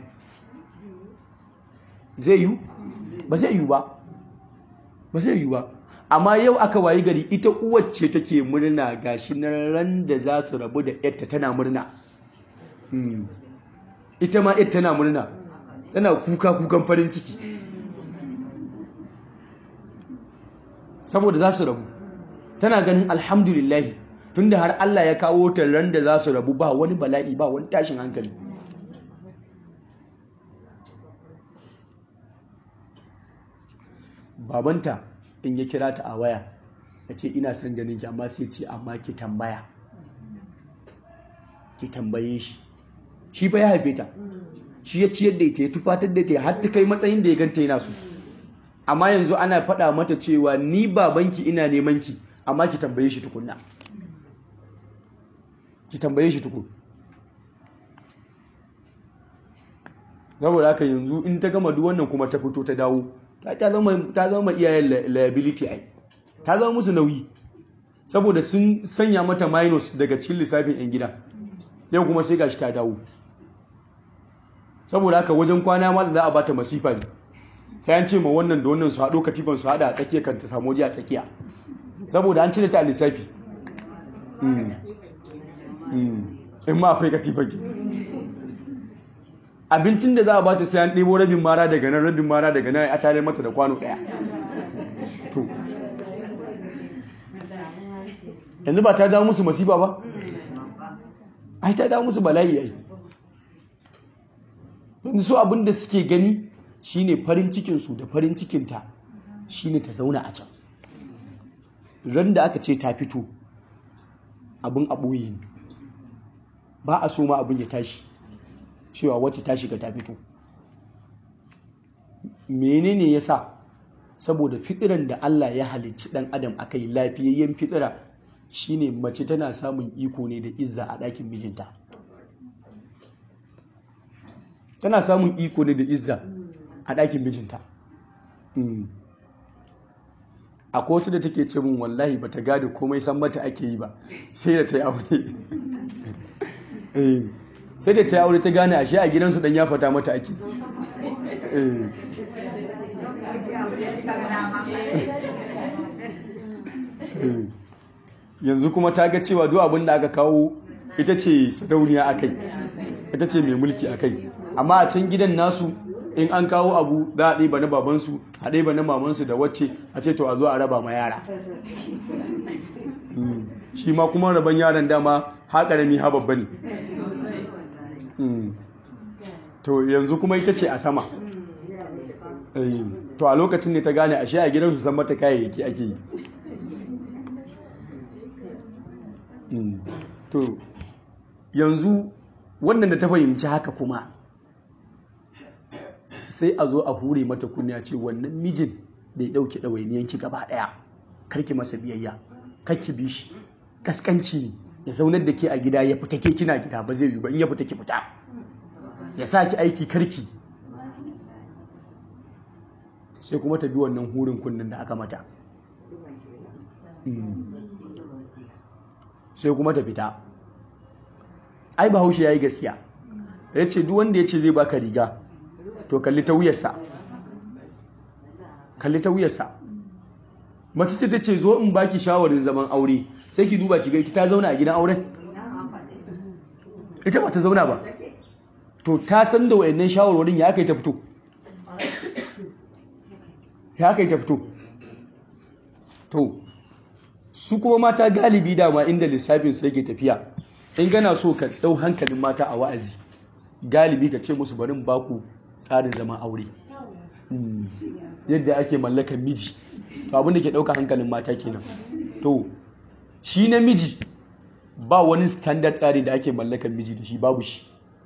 zai yi ba zai yi ba ba zai yi ba amma yau aka wayi gari ita uwar ce take murna gashi na ran da za su rabu da yarta tana murna ita ma yarta tana murna tana kuka kukan farin ciki saboda za su rabu tana ganin alhamdulillahi tunda har Allah ya kawo ta ran da za su rabu ba wani bala'i ba wani tashin hankali babanta in ya kira ta a waya ya ce ina son ganin ki amma sai ce amma ki tambaya ki tambaye shi shi fa ya haife ta shi ya ciyar da ita ya tufatar da ita har ta kai matsayin da ya ganta yana so amma yanzu ana faɗa mata cewa ni babanki ina neman ki amma ki tambaye shi tukunna ki tambaye shi tukun saboda haka yanzu in ta gama duk wannan kuma ta fito ta dawo ta zama iyayen liability ai ta zama musu nauyi saboda sun sanya mata minus daga cikin lissafin 'yan gida yau kuma sai gashi ta dawo saboda haka wajen kwana ma da za a bata masifa ne sai an ce ma wannan da wannan su haɗo katifan su haɗa a tsakiya kan ta samu waje a tsakiya saboda an cire ta a lissafi in ma akwai katifan ki abincin da za a bata sai an ɗebo rabin mara daga nan rabin mara daga nan a tare mata da kwano ɗaya to yanzu ba ta dawo musu masifa ba ai ta dawo musu bala'i ai yanzu su abin da suke gani shine farin cikinsu da farin cikinta shine ta zauna a can ran da aka ce ta fito abin a ɓoye ne ba a so ma abin ya tashi cewa wacce ta shiga ta fito menene ya sa saboda fitiran da Allah ya halicci ɗan adam a kai lafiyayyen fitira shine mace tana samun iko ne da izza a ɗakin mijinta tana samun iko ne da izza a ɗakin mijinta a kotu da take ce min wallahi ba ta gada komai san mata ake yi ba sai da ta yi aure sai da ta yi aure ta gane ashe a gidansu dan ya fata mata ake yanzu kuma ta ga cewa duk abin da aka kawo ita ce sarauniya a kai ita ce mai mulki a kai amma a can gidan nasu in an kawo abu za a ɗiba na babansu a ɗiba na mamansu da wacce a ce to a zo a raba ma yara shi ma kuma raban yaran dama ha ƙarami ha babba ne to yanzu kuma ita ce a sama to a lokacin ne ta gane ashe a gidansu san mata kayayyaki ake yi to yanzu wannan da ta fahimci haka kuma sai a zo a hure mata kunya ce wannan mijin da ya ɗauki ɗawainiyanki gaba ɗaya karki masa biyayya karki bi shi kaskanci ne ya zaunar da ke a gida ya fita ke kina gida ba zai yi ba in ya fita ki fita ya sa ki aiki karki sai kuma ta bi wannan hurin kunnen da aka mata sai kuma ta fita ai bahaushe ya yi gaskiya ya ce duk wanda ya ce zai baka riga to kalli ta wuyarsa kalli ta wuyarsa mace ce ta ce zo in baki shawarin zaman aure sai ki duba ki ga ita ta zauna a gidan auren ita ba ta zauna ba to ta san da wayannan shawarwarin ya aka yi ta fito ya aka yi ta fito to su kuma mata galibi dama inda lissafin su yake tafiya in gana so ka dau hankalin mata a wa'azi galibi ka ce musu barin baku tsarin zaman aure yadda ake mallakan miji to abin da ke dauka hankalin mata kenan to shi namiji ba wani standard tsari da ake mallakan miji da shi babu shi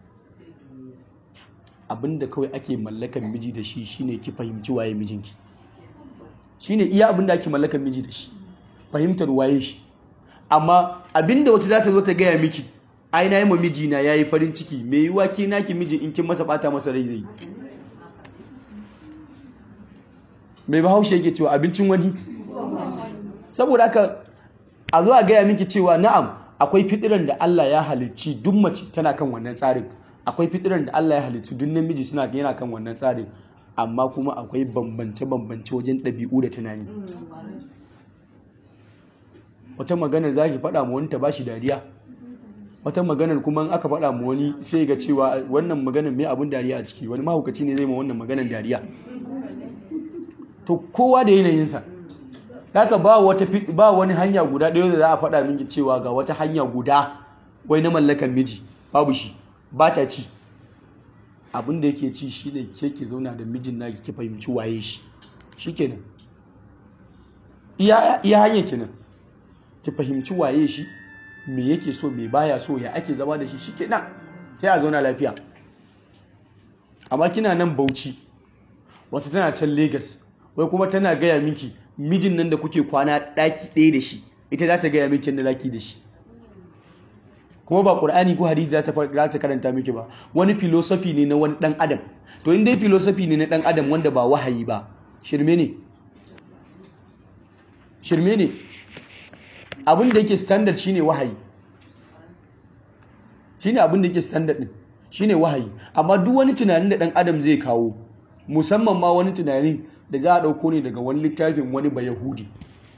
abinda kawai ake mallakan miji da shi shine ki fahimci waye mijinki shine iya abinda ake mallakan miji da shi fahimtar waye shi amma abinda wata za ta zo ta gaya miki ai na yi ma mijina ya yi farin ciki me yiwa ke naki miji in kin masa bata masa rai zai mai bahaushe yake cewa abincin wani saboda haka a zo a gaya miki cewa na'am akwai fitiran da Allah ya halicci duk mace tana kan wannan tsarin akwai fitiran da Allah ya halicci duk namiji suna yana kan wannan tsarin amma kuma akwai bambance-bambance wajen ɗabi'u da tunani wata maganar za ki faɗa ma wani ta bashi dariya wata maganar kuma in aka faɗa ma wani sai ga cewa wannan maganar mai abin dariya a ciki wani mahaukaci ne zai ma wannan maganar dariya to kowa da yanayinsa haka ba wata ba wani hanya guda ɗaya da za a faɗa miki cewa ga wata hanya guda wai na mallakan miji babu shi ba ta ci abin da yake ci shine ke ke zauna da mijin naki ki fahimci waye shi shikenan iya iya hanyar kenan ki fahimci waye shi me yake so me baya so ya ake zama da shi shikenan sai a zauna lafiya amma kina nan Bauchi wata tana can Lagos wai kuma tana gaya miki mijin nan da kuke kwana daki ɗaya da shi ita za ta gaya miki yadda zaki da shi kuma ba ƙur'ani ko hadisi za ta karanta miki ba wani filosofi ne na wani ɗan adam to in dai filosofi ne na ɗan adam wanda ba wahayi ba shirme ne shirme ne abin da yake standard shine wahayi shine abin da yake standard din shine wahayi amma duk wani tunanin da ɗan adam zai kawo musamman ma wani tunani da za a ɗauko ne daga wani littafin wani ba yahudi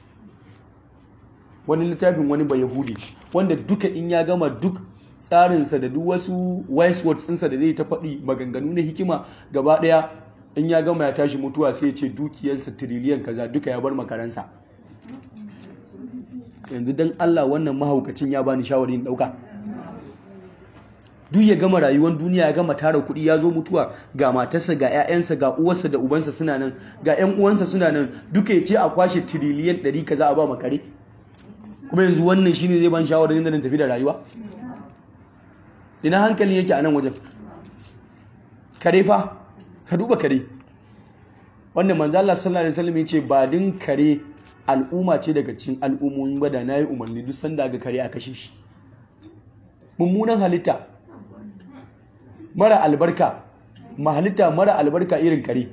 wani littafin wani ba yahudi wanda duka in ya gama duk tsarinsa da duk wasu wise words ɗinsa da zai ta faɗi maganganu na hikima gaba ɗaya in ya gama ya tashi mutuwa sai ya ce dukiyarsa tiriliyan kaza duka ya bar makaransa yanzu don allah wannan mahaukacin ya bani shawarin ɗauka duk ya gama rayuwar duniya ya gama tara kuɗi ya zo mutuwa ga matarsa ga 'ya'yansa ga uwarsa da ubansa suna nan ga 'yan uwansa suna nan duka ya ce a kwashe tiriliyan ɗari kaza a ba makare kuma yanzu wannan shine zai ban shawarar yadda na tafi da rayuwa ina hankali yake a nan wajen kare fa ka duba kare wanda manzo Allah sallallahu alaihi wasallam yace ba din kare al'umma ce daga cikin al'ummomi ba da nayi umarni duk sanda ga kare a kashe shi mummunan halitta mara albarka mahalitta mara albarka irin kare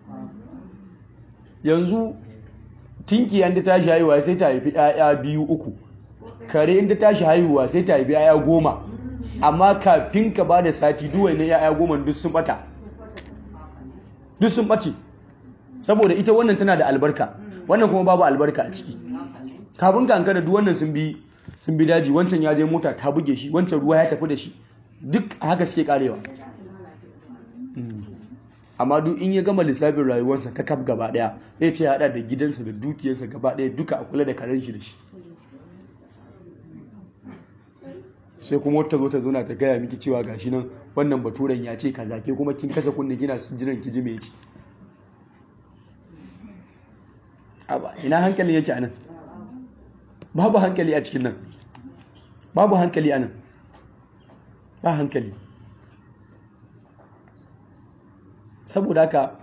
yanzu tinki yanda tashi haihuwa sai ta haifi 'ya'ya biyu uku kare inda tashi haihuwa sai ta haifi 'ya'ya goma amma kafin ka ba da sati duwai na 'ya'ya goma duk sun bata duk sun ɓace saboda ita wannan tana da albarka wannan kuma babu albarka a ciki kafin ka hankala duk wannan sun bi sun bi daji wancan ya je mota ta buge shi wancan ruwa ya tafi da shi duk haka suke karewa amma duk in ya gama lissafin rayuwarsa ta kaf gaba daya ya ce hada da gidansa da dukiyarsa gaba daya duka a kula da karen shi da shi sai kuma wata zo ta zo na ta gaya miki cewa gashi nan wannan baturen ya ce kaza ke kuma kin kasa kunne gina su jiran ki ji me ce ina hankalin yake anan babu hankali a cikin nan babu hankali anan ba hankali saboda haka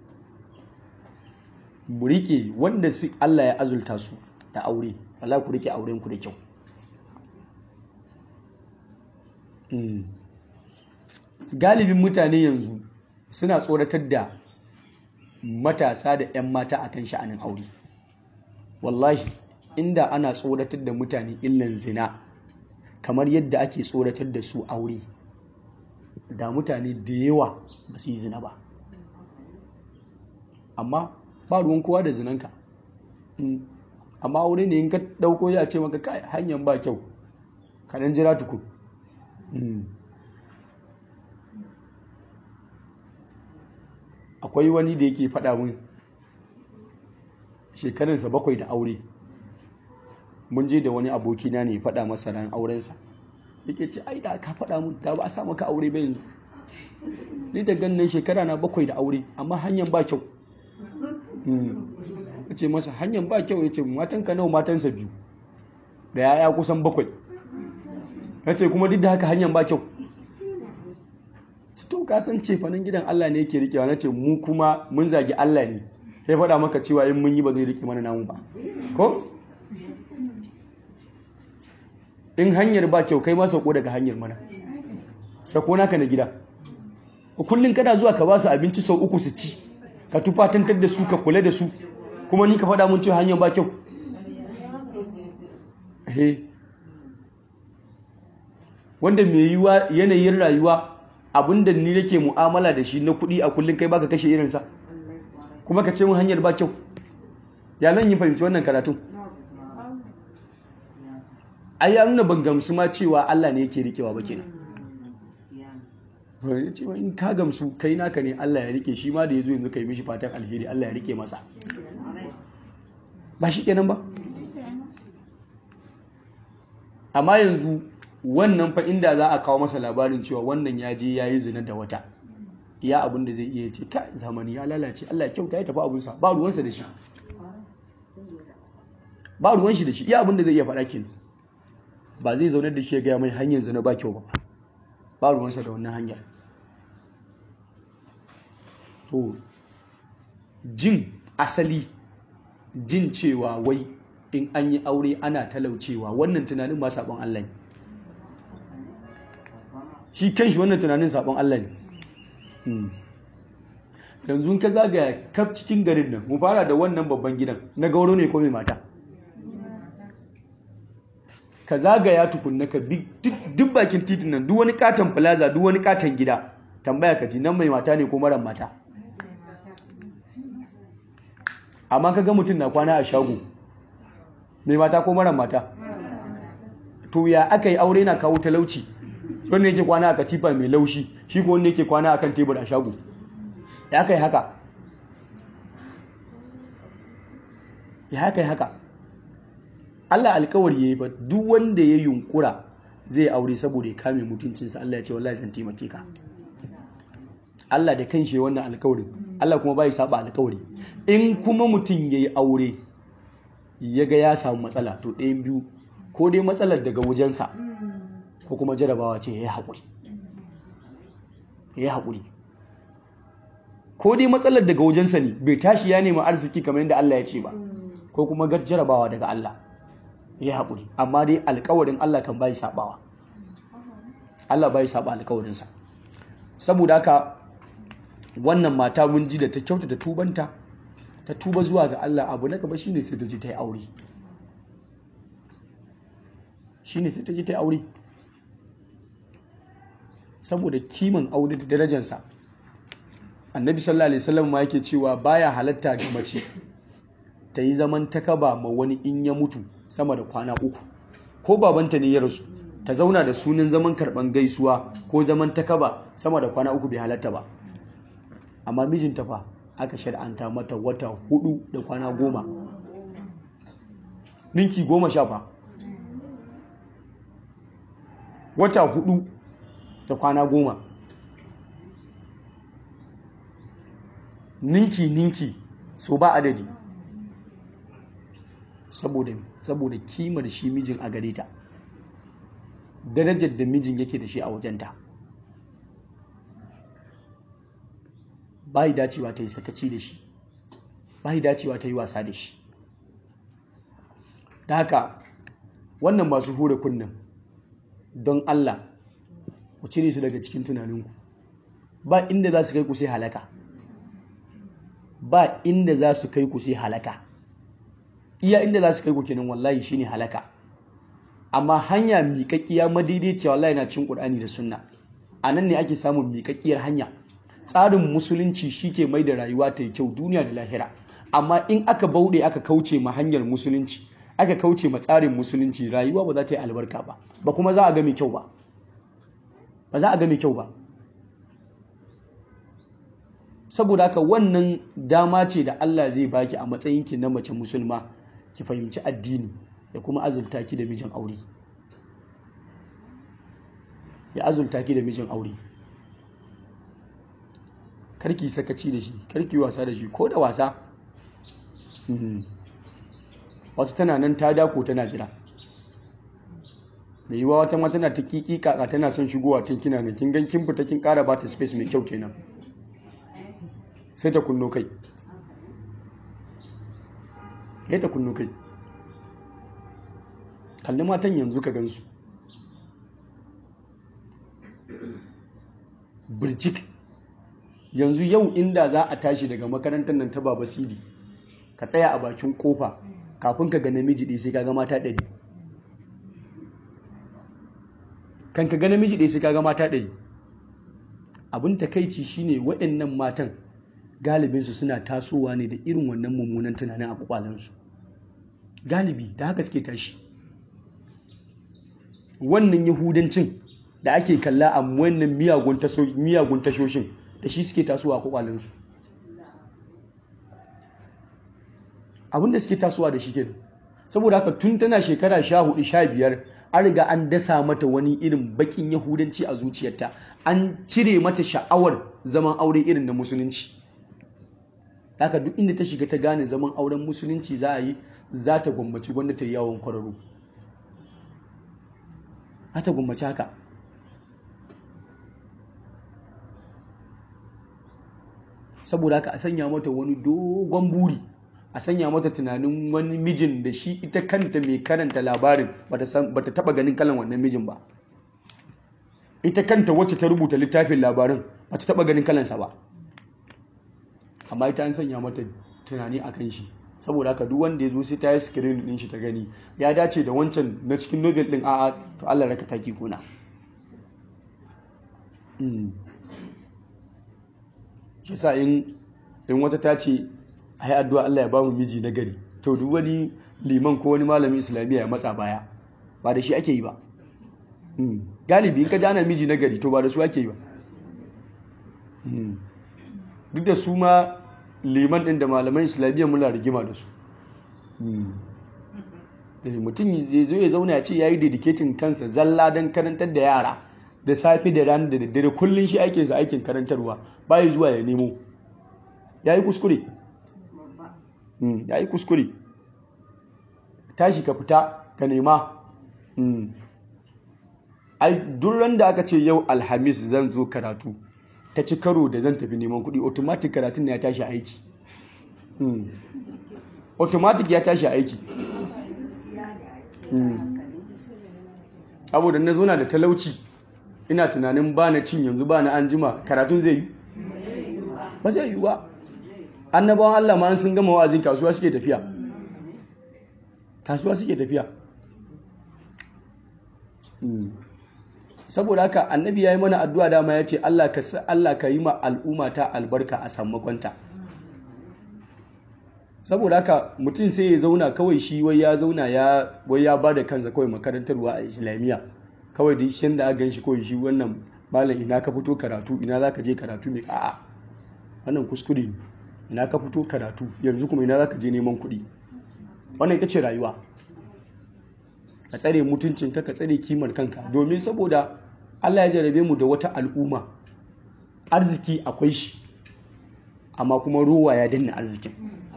mu rike wanda su Allah ya azulta su da aure wala ku rike auren ku da kyau galibin mutane yanzu suna tsoratar da matasa da 'yan mata akan sha'anin aure wallahi inda ana tsoratar da mutane illan zina kamar yadda ake tsoratar da su aure da mutane da yawa ba su yi zina ba amma ba ruwan kowa da zinanka amma aure ne in ka ɗauko ya ce maka kai hanyar ba kyau ka dan jira tukun akwai wani da yake faɗa min shekarunsa bakwai da aure mun je da wani abokina ne faɗa masa ran aurensa yake ce ai da ka faɗa mun da ba a sa maka aure ba yanzu ni da ganin shekara na bakwai da aure amma hanyar ba kyau ya ce masa hanyar ba kyau ya ce matan ka nawa matansa biyu da yaya kusan bakwai ya ce kuma duk da haka hanyar ba kyau to ka san ce fanin gidan Allah ne yake rikewa na ce mu kuma mun zagi Allah ne sai faɗa maka cewa in mun yi ba zai rike mana namu ba ko in hanyar ba kyau kai ma sauko daga hanyar mana sako naka na gida kullum kana zuwa ka ba su abinci sau uku su ci ka tufatantar da su ka kula da su kuma ni ka faɗa mun cewa hanyar ba kyau wanda mai yiwa yanayin rayuwa abinda ni nake mu'amala da shi na kuɗi a kullum kai baka kashe irinsa kuma ka ce mun hanyar ba kyau ya zan yi fahimci wannan karatun ai ya nuna ban gamsu ma cewa Allah ne yake rikewa ba kenan cewa in ka gamsu kai naka ne Allah ya rike shi ma da yazo yanzu kai mishi fatan alheri Allah ya rike masa ba shi kenan ba amma yanzu wannan fa inda za a kawo masa labarin cewa wannan ya je ya yi zina da wata iya abin da zai iya ce ka zamani ya lalace Allah ya kyauta ya tafi abinsa ba ruwansa da shi ba ruwan shi da shi iya abin da zai iya faɗa kenan ba zai zaunar da shi ya gaya mai hanyar zina ba kyau ba ba ruwansa da wannan hanyar to jin asali jin cewa wai in an yi aure ana talaucewa wannan tunanin ma sabon Allah ne shi kanshi wannan tunanin sabon Allah ne yanzu ka zagaya kaf cikin garin nan mu fara da wannan babban gidan na gauro ne ko mai mata ka zagaya tukunna ka bi duk bakin titin nan duk wani katon plaza duk wani katon gida tambaya ka ji nan mai mata ne ko mara mata amma ka ga mutum na kwana a shago mai mata ko mara mata to ya aka yi aure na kawo talauci wanda yake kwana a katifa mai laushi shi ko wanda yake kwana a kan tebur a shago ya aka yi haka ya aka yi haka Allah alkawari ya yi ba duk wanda ya yunkura zai aure saboda ya kame mutuncinsa Allah ya ce wallahi zan taimake ka Allah da kanshi ya wannan alkawarin Allah kuma bai saba alkawari in kuma mutum yayi aure ya ga ya samu matsala to ɗayan biyu ko dai matsalar daga wajensa ko kuma jarabawa ce ya yi haƙuri ya yi haƙuri ko dai matsalar daga wajensa ne bai tashi ya nemi arziki kamar yadda Allah ya ce ba ko kuma gar jarabawa daga Allah ya haƙuri amma dai alƙawarin Allah kan bai sabawa Allah bai saba alƙawarinsa saboda haka wannan mata mun ji da ta kyautata tubanta ta tuba zuwa ga Allah abu na gaba shine sai ta je ta yi aure shine sai ta je ta yi aure saboda kiman aure da darajarsa annabi sallallahu alaihi wasallam ma yake cewa baya halatta ga mace ta yi zaman takaba ma wani in ya mutu sama da kwana uku ko babanta ne ya rasu ta zauna da sunan zaman karban gaisuwa ko zaman takaba sama da kwana uku bai halatta ba amma mijinta fa aka shar'anta mata wata hudu da kwana goma ninki goma sha fa wata hudu da kwana goma ninki ninki so ba adadi saboda saboda kimar shi mijin a gare ta darajar da mijin yake da shi a wajenta bai dacewa ta yi sakaci da shi bai dacewa ta yi wasa da shi da haka wannan masu hura kunnen don Allah ku cire su daga cikin tunaninku ba inda za su kai ku sai halaka ba inda za su kai ku sai halaka iya inda za su kai ku kenan wallahi shine halaka amma hanya miƙaƙƙiya madaidaiciya wallahi na cin ƙur'ani da sunna a nan ne ake samun miƙaƙƙiyar hanya tsarin musulunci shi ke mai da rayuwa ta yi kyau duniya da lahira amma in aka bauɗe aka kauce ma hanyar musulunci aka kauce ma tsarin musulunci rayuwa ba za ta yi albarka ba ba kuma za a ga mai kyau ba ba za a ga mai kyau ba saboda haka wannan dama ce da Allah zai baki a matsayinki na mace musulma ki fahimci addini da kuma azulta ki da mijin aure ya azulta ki da mijin aure karki sakaci da shi karki wasa da shi ko da wasa wata tana nan ta dako tana jira mai yiwa wata ma tana ta kiki kaka tana son shigowa cin kina ne kin gan kin fita kin kara ba ta space mai kyau kenan sai ta kunno kai sai ta kunno kai kalli matan yanzu ka gansu birjik yanzu yau inda za a tashi daga makarantar nan ta baba sidi ka tsaya a bakin kofa kafin ka ga namiji ɗaya sai ka ga mata ɗari kan ka ga namiji ɗaya sai ka ga mata ɗari abin takaici shine waɗannan matan galibinsu suna tasowa ne da irin wannan mummunan tunanin a kwakwalensu galibi da haka suke tashi wannan yahudancin da ake kalla a wannan miyagun tashoshin da shi suke tasowa a kwakwalensu abinda suke tasowa da shi kenan saboda haka tun tana shekara sha hudu sha biyar an riga an dasa mata wani irin bakin yahudanci a zuciyarta an cire mata sha'awar zaman aure irin na musulunci haka duk inda ta shiga ta gane zaman auren musulunci za a yi za ta gwammaci gwanda ta yi yawon kwararru za ta gwammaci haka saboda haka a sanya mata wani dogon buri a sanya mata tunanin wani mijin da shi ita kanta mai karanta labarin ba ta taba ganin kalan wannan mijin ba ita kanta wacce ta rubuta littafin labarin ba ta taba ganin kalansa ba amma ita an sanya mata tunani a kan shi saboda haka duk wanda ya zo sai ta yi screen din shi ta gani ya dace da wancan na cikin novel din a'a to Allah raka taki kuna shi sa in wata ta ce ai addu'a Allah ya ba mu miji na gari to duk wani liman ko wani malami islamiyya ya matsa baya ba da shi ake yi ba galibi in ka jana miji na gari to ba da su ake yi ba duk da su ma liman ɗin da malaman islamiyya muna rigima da su mutum zai zo ya zauna ya ce ya yi dedicating kansa zalla don karantar da yara da safe da rana da daddare kullum shi aikinsa aikin karantarwa baya zuwa ya nemo ya yi kuskure ya yi kuskure tashi ka fita ka nema ai duran da aka ce yau alhamis zan zo karatu ta ci karo da zan tafi neman kuɗi automatic karatun ya tashi aiki automatic ya tashi aiki abu da na zo na da talauci ina tunanin ba na cin yanzu ba na an jima karatun zai yi ba zai yi ba annabawan Allah ma sun gama wa'azin kasuwa suke tafiya kasuwa suke tafiya saboda haka annabi ya yi mana addu'a dama ya ce Allah ka Allah ka yi ma al'umma ta albarka a sammakonta saboda haka mutum sai ya zauna kawai shi wai ya zauna ya wai ya bada kansa kawai makarantarwa a islamiyya kawai da shi da aka shi kawai shi wannan malam ina ka fito karatu ina za ka je karatu mai a'a wannan kuskure ne ina ka fito karatu yanzu kuma ina za ka je neman kuɗi wannan ita ce rayuwa ka tsare mutuncinka ka tsare kimar kanka domin saboda Allah ya jarabe mu da wata al'umma arziki akwai shi amma kuma ruwa ya danna arzikin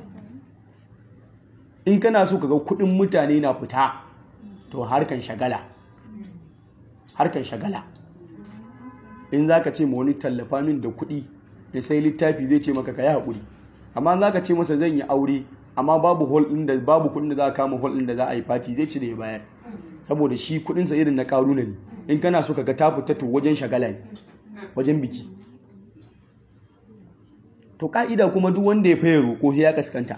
in kana so ka ga kuɗin mutane na fita to harkan shagala harkan shagala in za ka ce ma wani tallafa min da kuɗi ya sai littafi zai ce maka ka yi haƙuri amma za ka ce masa zan yi aure amma babu hol ɗin da babu kuɗin da za a kama hol ɗin da za a yi fati zai ci da ya bayar saboda shi kuɗinsa irin na ƙaruna ne in kana so ka ga ta fita to wajen shagala ne wajen biki to ka'ida kuma duk wanda ya faye roƙo ya kaskanta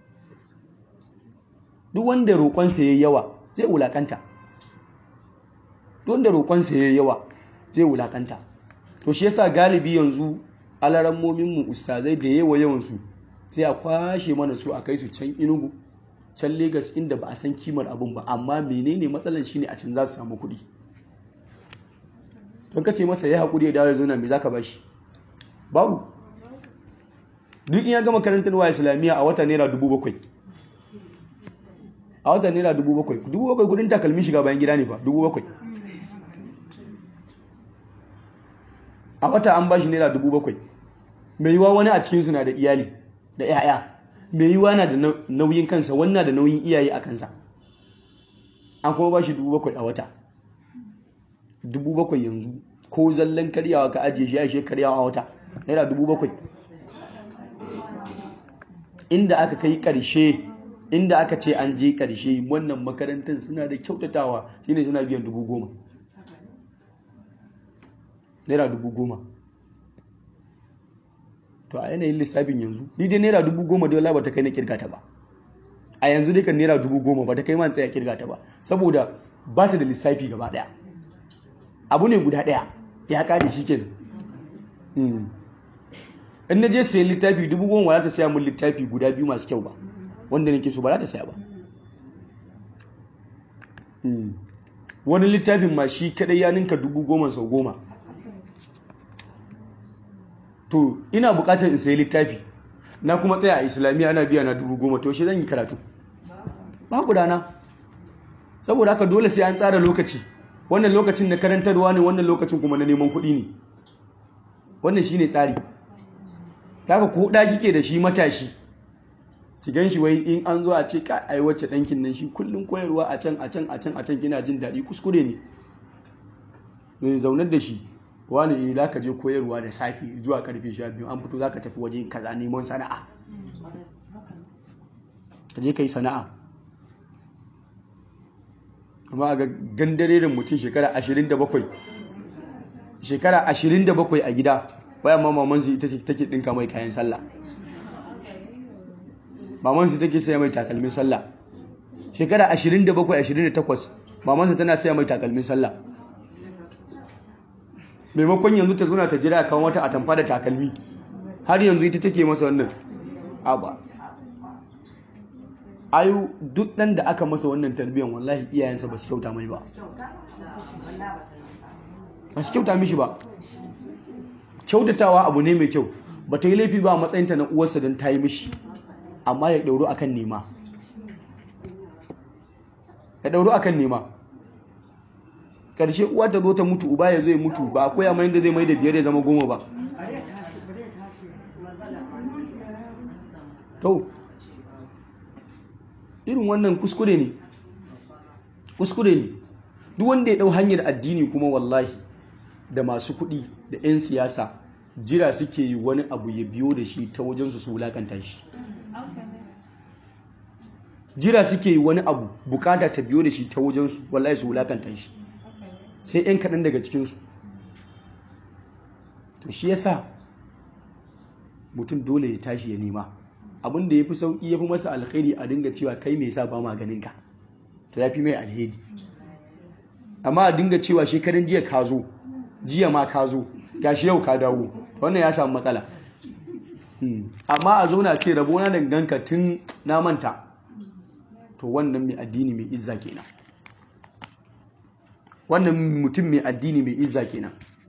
duk wanda roƙonsa ya yi yawa zai wulaƙanta duk wanda roƙonsa ya yi yawa zai wulaƙanta to shi yasa galibi yanzu alarammominmu ustazai da yawa yawansu sai a kwashe mana su a kai su can inugu can Legas inda ba a san kimar abun ba amma menene matsalar shine a can za su samu kuɗi don ka ce masa ya haƙuri ya dawo ya zauna me za ka bashi babu duk in ya gama karantarwa islamiyya a wata naira dubu bakwai a wata naira dubu bakwai dubu bakwai kudin takalmin shiga bayan gida ne ba dubu bakwai a wata an bashi naira dubu bakwai mai yiwa wani a cikinsu na da iyali da 'ya'ya mai yiwa na da nauyin kansa wannan da nauyin iyaye a kansa an kuma bashi dubu bakwai a wata dubu bakwai yanzu ko zallan karyawa ka ajiye shi ya ishe karyawa a wata naira dubu bakwai inda aka kai ƙarshe inda aka ce an je ƙarshe wannan makarantar suna da kyautatawa shine suna biyan dubu goma naira dubu goma to a yanayin lissafin yanzu ni dai naira dubu goma dole ba ta kai na kirgata ba a yanzu dai kan naira dubu goma ba ta kai man tsaya kirgata ba saboda ba ta da lissafi gaba daya abu ne guda daya ya kare shi kenan in na je sayan littafi dubu goma ba za ta saya mun littafi guda biyu masu kyau ba wanda nake so ba za ta saya ba wani littafin ma shi kadai ya ninka dubu goma sau goma to ina bukatar in sayi littafi na kuma tsaya a islamiyya ana biya na dubu goma to shi zan yi karatu babu rana saboda haka dole sai an tsara lokaci wannan lokacin na karantarwa ne wannan lokacin kuma na neman kuɗi ne wannan shi ne tsari kaga ko da kike da shi matashi ki gan shi wai in an zo a ce ka ai wacce dankin nan shi kullun koyarwa a can a can a can a can kina jin daɗi kuskure ne mai zaunar da shi wani za ka je koyarwa da safe zuwa karfe sha biyu an fito za ka tafi waje kaza neman sana'a ka je ka yi sana'a amma a gandare da mutum shekara 27 shekara 27 a gida bayan ma mamansu ita take dinka mai kayan sallah mamansu take saya mai takalmin sallah shekara 27-28 mamansu tana saya mai takalmin sallah maimakon yanzu ta zuna ta jira kan wata atamfa da takalmi har yanzu ita take masa wannan aba ayu duk ɗan da aka masa wannan tarbiyyar wallahi iyayensa ba su kyauta mai ba ba su kyauta mishi ba kyautatawa abu ne mai kyau ba ta yi laifi ba a matsayinta na uwarsa don ta yi mishi amma ya ɗauru akan nema ya ɗauru akan nema ƙarshe uwa ta zo ta mutu uba ya zo ya mutu ba a koya mai da zai mai da biyar ya zama goma ba to irin wannan kuskure ne kuskure ne duk wanda ya ɗau hanyar addini kuma wallahi da masu kuɗi da 'yan siyasa jira suke yi wani abu ya biyo da shi ta wajensu su wulakanta shi jira suke yi wani abu bukata ta biyo da shi ta wajensu wallahi su wulakanta shi sai 'yan kaɗan daga cikinsu to shi yasa mutum dole ya tashi ya nema abin da ya fi sauƙi ya fi masa alkhairi a dinga cewa kai mai sa ba maganinka to ya fi mai alheri amma a dinga cewa shekarun jiya ka zo jiya ma ka zo gashi yau ka dawo wannan ya samu matsala amma a zauna ce rabona da ganka tun na manta to wannan mai addini mai izza kenan wannan mutum mai addini mai izza kenan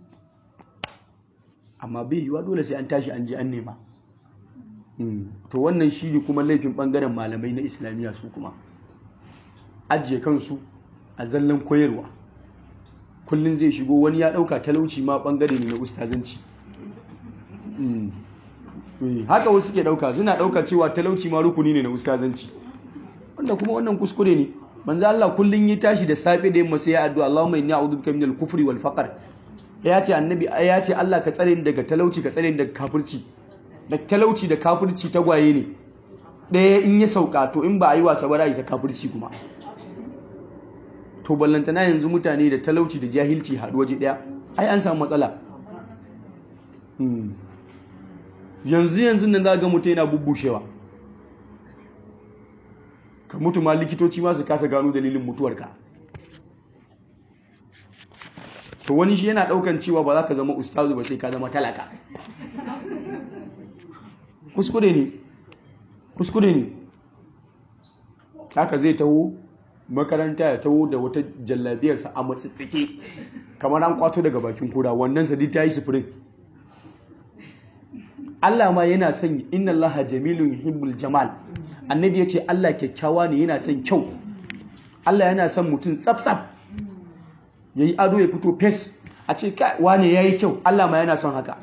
amma bai yiwa dole sai an tashi an je an nema to wannan shi ne kuma laifin bangaren malamai na islamiyya su kuma ajiye kansu a zallan koyarwa kullum zai shigo wani ya dauka talauci ma bangare ne na ustazanci haka wasu ke dauka suna dauka cewa talauci ma rukuni ne na ustazanci wanda kuma wannan kuskure ne manzo Allah kullun yi tashi da safe da yamma sai ya addu'a Allahumma inni a'udhu bika minal kufri wal faqr ya ce annabi ya ce Allah ka tsare ni daga talauci ka tsare ni daga kafirci da talauci da kafirci tagwaye ne ɗaya in ya sauka to in ba a yi wasa ba za kafirci kuma to ballantana yanzu mutane da talauci da jahilci haɗu waje ɗaya ai an samu matsala yanzu yanzu nan za ga mutum yana bubbushewa ka mutu ma likitoci ma su kasa gano dalilin mutuwarka to wani shi yana ɗaukan cewa ba za ka zama ustazu ba sai ka zama talaka kuskure ne kuskure ne haka zai taho makaranta ya taho da wata jallabiyarsa a matsitsike kamar an kwato daga bakin kura wannan sadi ta yi sufurin Allah ma yana son inna Allah jamilun yuhibbul jamal annabi ya ce Allah kyakkyawa ne yana son kyau Allah yana son mutum tsaf-tsaf ya yi ado ya fito fes a ce wane ya yi kyau Allah ma yana son haka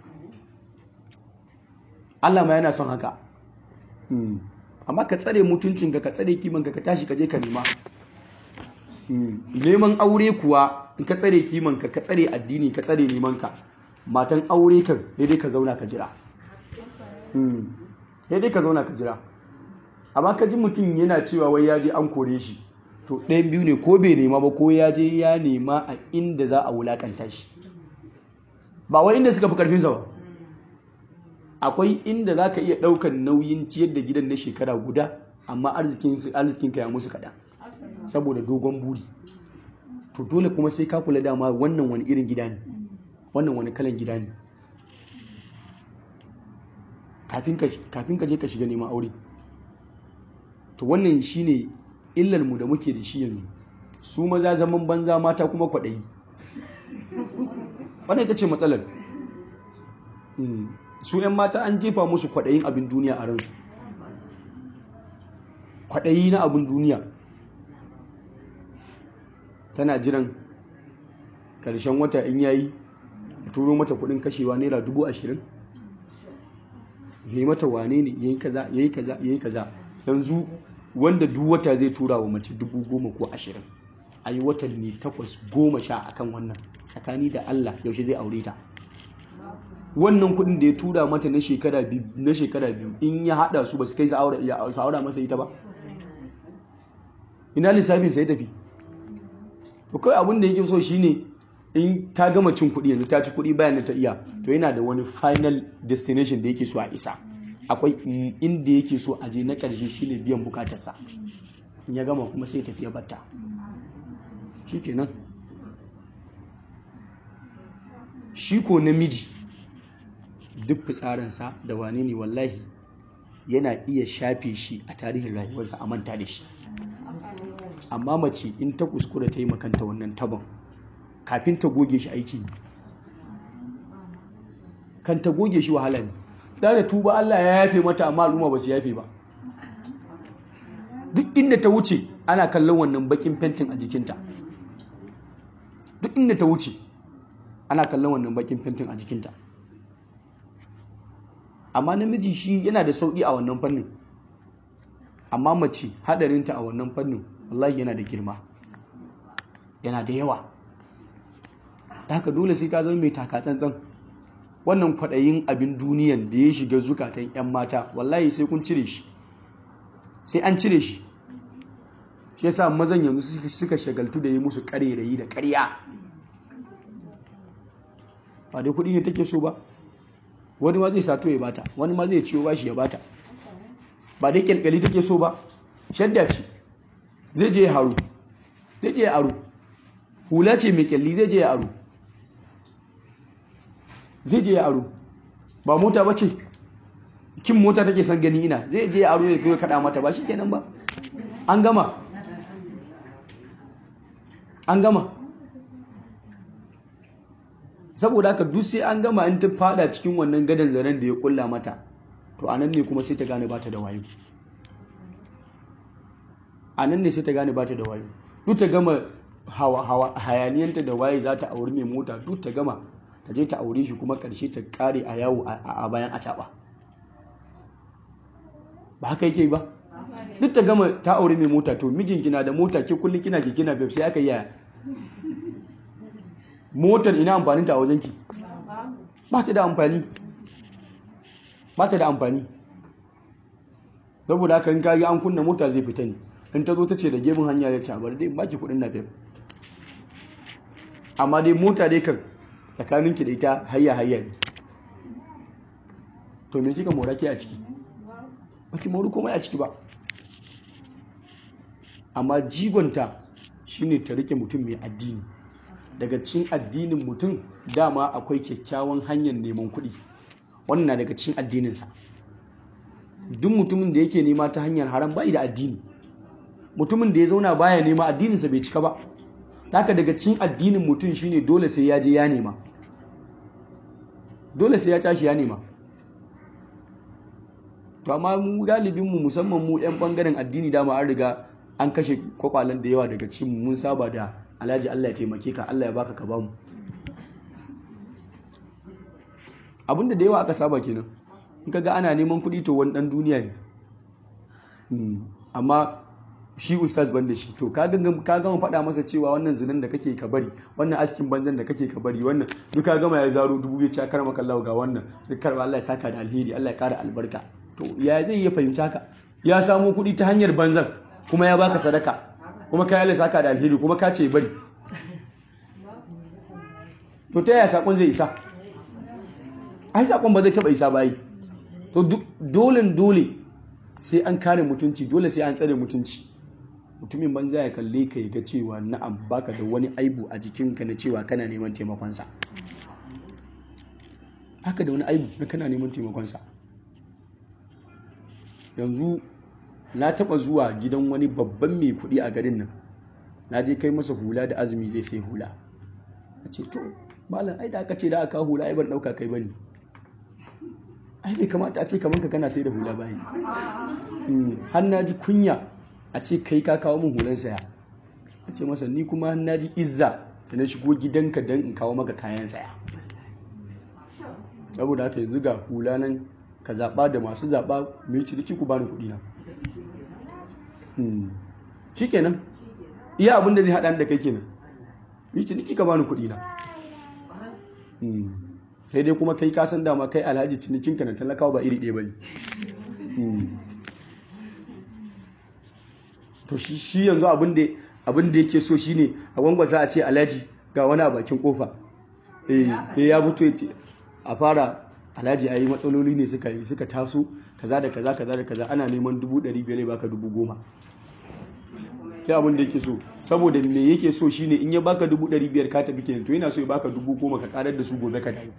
Allah ma yana son haka amma ka tsare mutuncinka ka tsare kimanka ka tashi ka je ka nema neman aure kuwa in ka tsare kimanka ka tsare addini ka tsare nemanka matan aure kan dai ka zauna ka jira dai ka zauna ka jira amma ka ji mutum yana cewa wai ya je an kore shi to ɗayan biyu ne ko bai nema ba ko ya je ya nema a inda za a wulakanta shi ba wai inda suka fi karfinsa ba akwai inda za ka iya ɗaukar nauyin ciyar da gidan na shekara guda amma arzikin ka ya musu kaɗan saboda dogon buri to dole kuma sai ka kula dama wannan wani irin gida ne wannan wani kalan gida ne kafin ka je ka shiga neman aure to wannan shine illar mu da muke da shi yanzu su maza zaman banza mata kuma kwaɗayi wannan ita ce matsalar su 'yan mata an jefa musu kwaɗayin abin duniya a ransu kwaɗayi na abin duniya tana jiran ƙarshen wata in yayi turo mata kuɗin kashewa naira dubu ashirin ya yi mata wane ne ya yi kaza ya yi kaza ya yi kaza yanzu wanda duk wata zai tura wa mace dubu goma ko ashirin a yi watanni takwas goma sha akan wannan tsakani da allah yaushe zai aure ta wannan kudin da ya tura mata na shekara biyu in ya hada su ba su kai su aura masa ita ba ina lissafin sai tafi kawai abin da yake so shine in ta gama cin kudi yanzu ta ci kudi bayan da ta iya to yana da wani final destination da yake so a isa akwai inda yake so a je na karshe shine biyan bukatarsa in ya gama kuma sai tafiya batta shikenan shi ko namiji duk fitsarinsa da wane ne wallahi yana iya shafe shi a tarihin rayuwarsa a manta da shi amma mace in ta kuskura ta yi makanta wannan tabon kafin ta goge shi aiki ne kan ta goge shi wahala ne za da tuba Allah ya yafe mata amma al'umma ba su yafe ba duk inda ta wuce ana kallon wannan bakin fentin a jikinta duk inda ta wuce ana kallon wannan bakin fentin a jikinta amma namiji shi yana da sauƙi a wannan fannin amma mace haɗarinta a wannan fannin wallahi yana da girma yana da yawa da haka dole sai ka zama mai taka tsantsan wannan kwaɗayin abin duniyan da ya shiga zukatan 'yan mata wallahi sai kun cire shi sai an cire shi shi yasa mazan yanzu suka shagaltu da yi musu ƙarerayi da ƙarya ba dai kuɗi ne take so ba wani ma zai sato ya bata wani ma zai ciwo bashi ya bata ba dai kyalkyali take so ba shadda ce zai je ya haru zai je ya aro hula ce mai kyalli zai je ya aro zai je ya aro ba mota ba ce kin mota take son gani ina zai je ya aro ya kai kada mata ba shi kenan ba an gama an gama saboda haka duk sai an gama in ta fada cikin wannan gadon zaren da ya kulla mata to anan ne kuma sai ta gane bata da wayo anan ne sai ta gane bata da wayo duk ta gama hayaniyanta da waye za ta auri mai mota duk ta gama ta je ta aure shi kuma karshe ta kare a yawo a bayan a ba ba haka yake ba duk ta gama ta aure mai mota to mijinki na da mota ke kulli kina ke kina bai sai aka yi yaya motar ina amfaninta a wajenki ba ta da amfani ba ta da amfani saboda haka in kagi an kunna mota zai fita ne in ta zo ta ce da gemun hanya ya ce a bari dai ba ki kudin nafef amma dai mota dai kan tsakaninki da ita hayya hayya ne to me kika mora ke a ciki ba ki mori komai a ciki ba amma jigonta shine ta rike mutum mai addini daga cikin addinin mutum dama akwai kyakkyawan hanyar neman kuɗi wannan na daga cikin addininsa duk mutumin da yake nema ta hanyar haram bai da addini mutumin da ya zauna baya nema addininsa bai cika ba haka daga cikin addinin mutum shine dole sai ya je ya nema dole sai ya tashi ya nema to amma mu galibin mu musamman mu yan bangaren addini dama an riga an kashe kwakwalen da yawa daga cikin mun saba da alhaji Allah ya taimake ka Allah ya baka ka bamu abinda da yawa aka saba kenan in kaga ana neman kuɗi to wani ɗan duniya ne amma shi ustaz ban da shi to ka gama faɗa masa cewa wannan zinan da kake ka bari wannan askin banzan da kake ka bari wannan duka gama ya zaro dubu ya ci kar maka Allah ga wannan duk karba Allah ya saka da alheri Allah ya kara albarka to ya zai iya fahimci haka ya samo kuɗi ta hanyar banzan kuma ya baka sadaka kuma ka Allah saka da alheri kuma ka ce bari to ta yaya sakon zai isa ai sakon ba zai taba isa ba yi to dole dole sai an kare mutunci dole sai an tsare mutunci mutumin banza ya kalle ka ga cewa na'am baka da wani aibu a jikinka na cewa kana neman taimakonsa haka da wani aibu na kana neman taimakonsa yanzu na taba zuwa gidan wani babban mai kuɗi a garin nan na je kai masa hula da azumi zai sai hula a ce to malam ai da aka ce da aka hula ai ban ɗauka kai bane ai bai kamata a ce kamar ka kana sai da hula bayi har na ji kunya a ce kai ka kawo min hulan saya a ce masa ni kuma na ji izza da na shigo gidanka don in kawo maka kayan saya saboda haka yanzu ga hula nan ka zaɓa da masu zaɓa mai ciniki ku bani kuɗi na shi kenan iya abinda zai haɗa da kai kenan yi ciniki ka bani kuɗi na sai dai kuma kai kasan dama kai alhaji cinikinka na talakawa ba iri ɗaya ba ne to shi yanzu abin da yake so shine a gwangwasa a ce alhaji ga wani a bakin kofa eh ya fito ya ce a fara alhaji a yi matsaloli ne suka yi suka taso kaza da kaza kaza da kaza ana neman dubu ɗari biyar ya baka dubu goma sai abin da yake so saboda me yake so shine in ya baka dubu ɗari biyar ka tafi kenan to yana so ya baka dubu goma ka karar da su gobe ka dawo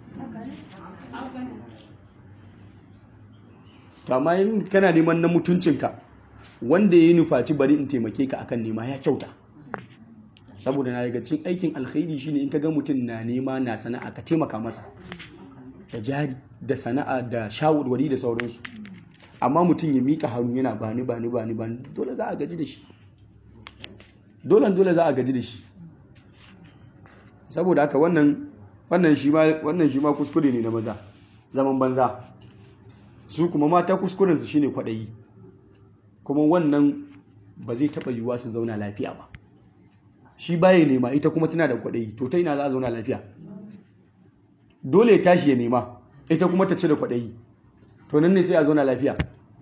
to amma in kana neman na mutuncinka wanda ya yi nufaci bari in taimake ka akan nema ya kyauta saboda na daga cikin aikin alkhairi shine in ka ga mutum na nema na sana'a ka taimaka masa da jari da sana'a da shawarwari da sauransu amma mutum ya mika hannu yana bani bani bani bani dole za a gaji da shi dole dole za a gaji da shi saboda haka wannan wannan shi ma wannan shi ma kuskure ne na maza zaman banza su kuma mata kuskuren su shine kwadayi kuma wannan ba zai taba yiwuwa su zauna lafiya ba shi baya nema ita kuma tana da kwadayi to ta ina za a zauna lafiya dole ya tashi ya nema ita kuma ta ci da kwadayi to nan ne sai a zauna lafiya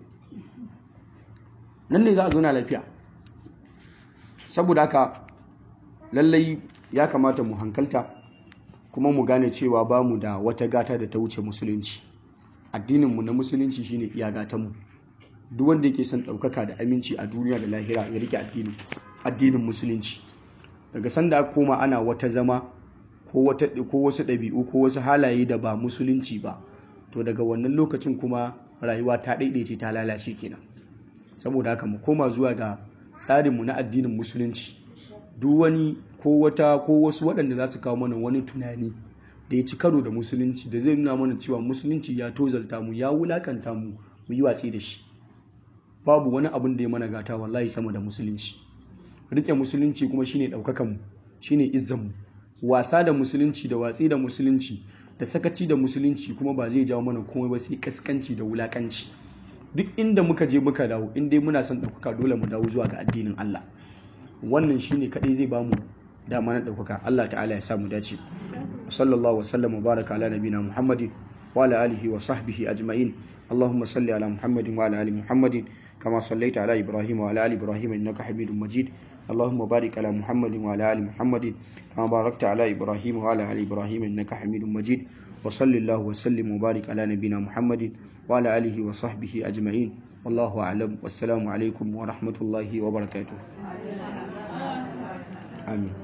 nan ne za a zauna lafiya saboda haka lallai ya kamata mu hankalta kuma mu gane cewa ba mu da wata gata da ta wuce musulunci addininmu na musulunci shine iya gatanmu duk wanda yake son ɗaukaka da aminci a duniya da lahira ya rike addinin addinin musulunci daga sanda aka koma ana wata zama ko wata ko wasu ɗabi'u ko wasu halaye da ba musulunci ba to daga wannan lokacin kuma rayuwa ta ɗaiɗaice ta lalace kenan saboda haka mu koma zuwa ga tsarinmu na addinin musulunci duk wani ko wata ko wasu waɗanda za su kawo mana wani tunani da ya ci karo da musulunci da zai nuna mana cewa musulunci ya tozalta mu ya wulakanta mu mu yi watsi da shi babu wani abin da ya mana gata wallahi sama da musulunci rike musulunci kuma shine ɗaukakan mu shine izzan mu wasa da musulunci da watsi da musulunci da sakaci da musulunci kuma ba zai jawo mana komai ba sai kaskanci da wulakanci duk inda muka je muka dawo in dai muna son ɗaukaka dole mu dawo zuwa ga addinin Allah wannan shine kadai zai bamu dama na ɗaukaka Allah ta'ala ya sa mu dace sallallahu wasallam wa baraka ala nabina muhammadin wa ala alihi wa sahbihi ajma'in allahumma salli ala muhammadin wa ala ali muhammadin kama sallaita ala ibrahim wa ala ali ibrahim innaka hamidum majid اللهم بارك على محمد وعلى ال محمد كما باركت على ابراهيم وعلى ال ابراهيم انك حميد مجيد وصل الله وسلم وبارك على نبينا محمد وعلى اله وصحبه اجمعين والله اعلم والسلام عليكم ورحمه الله وبركاته آمين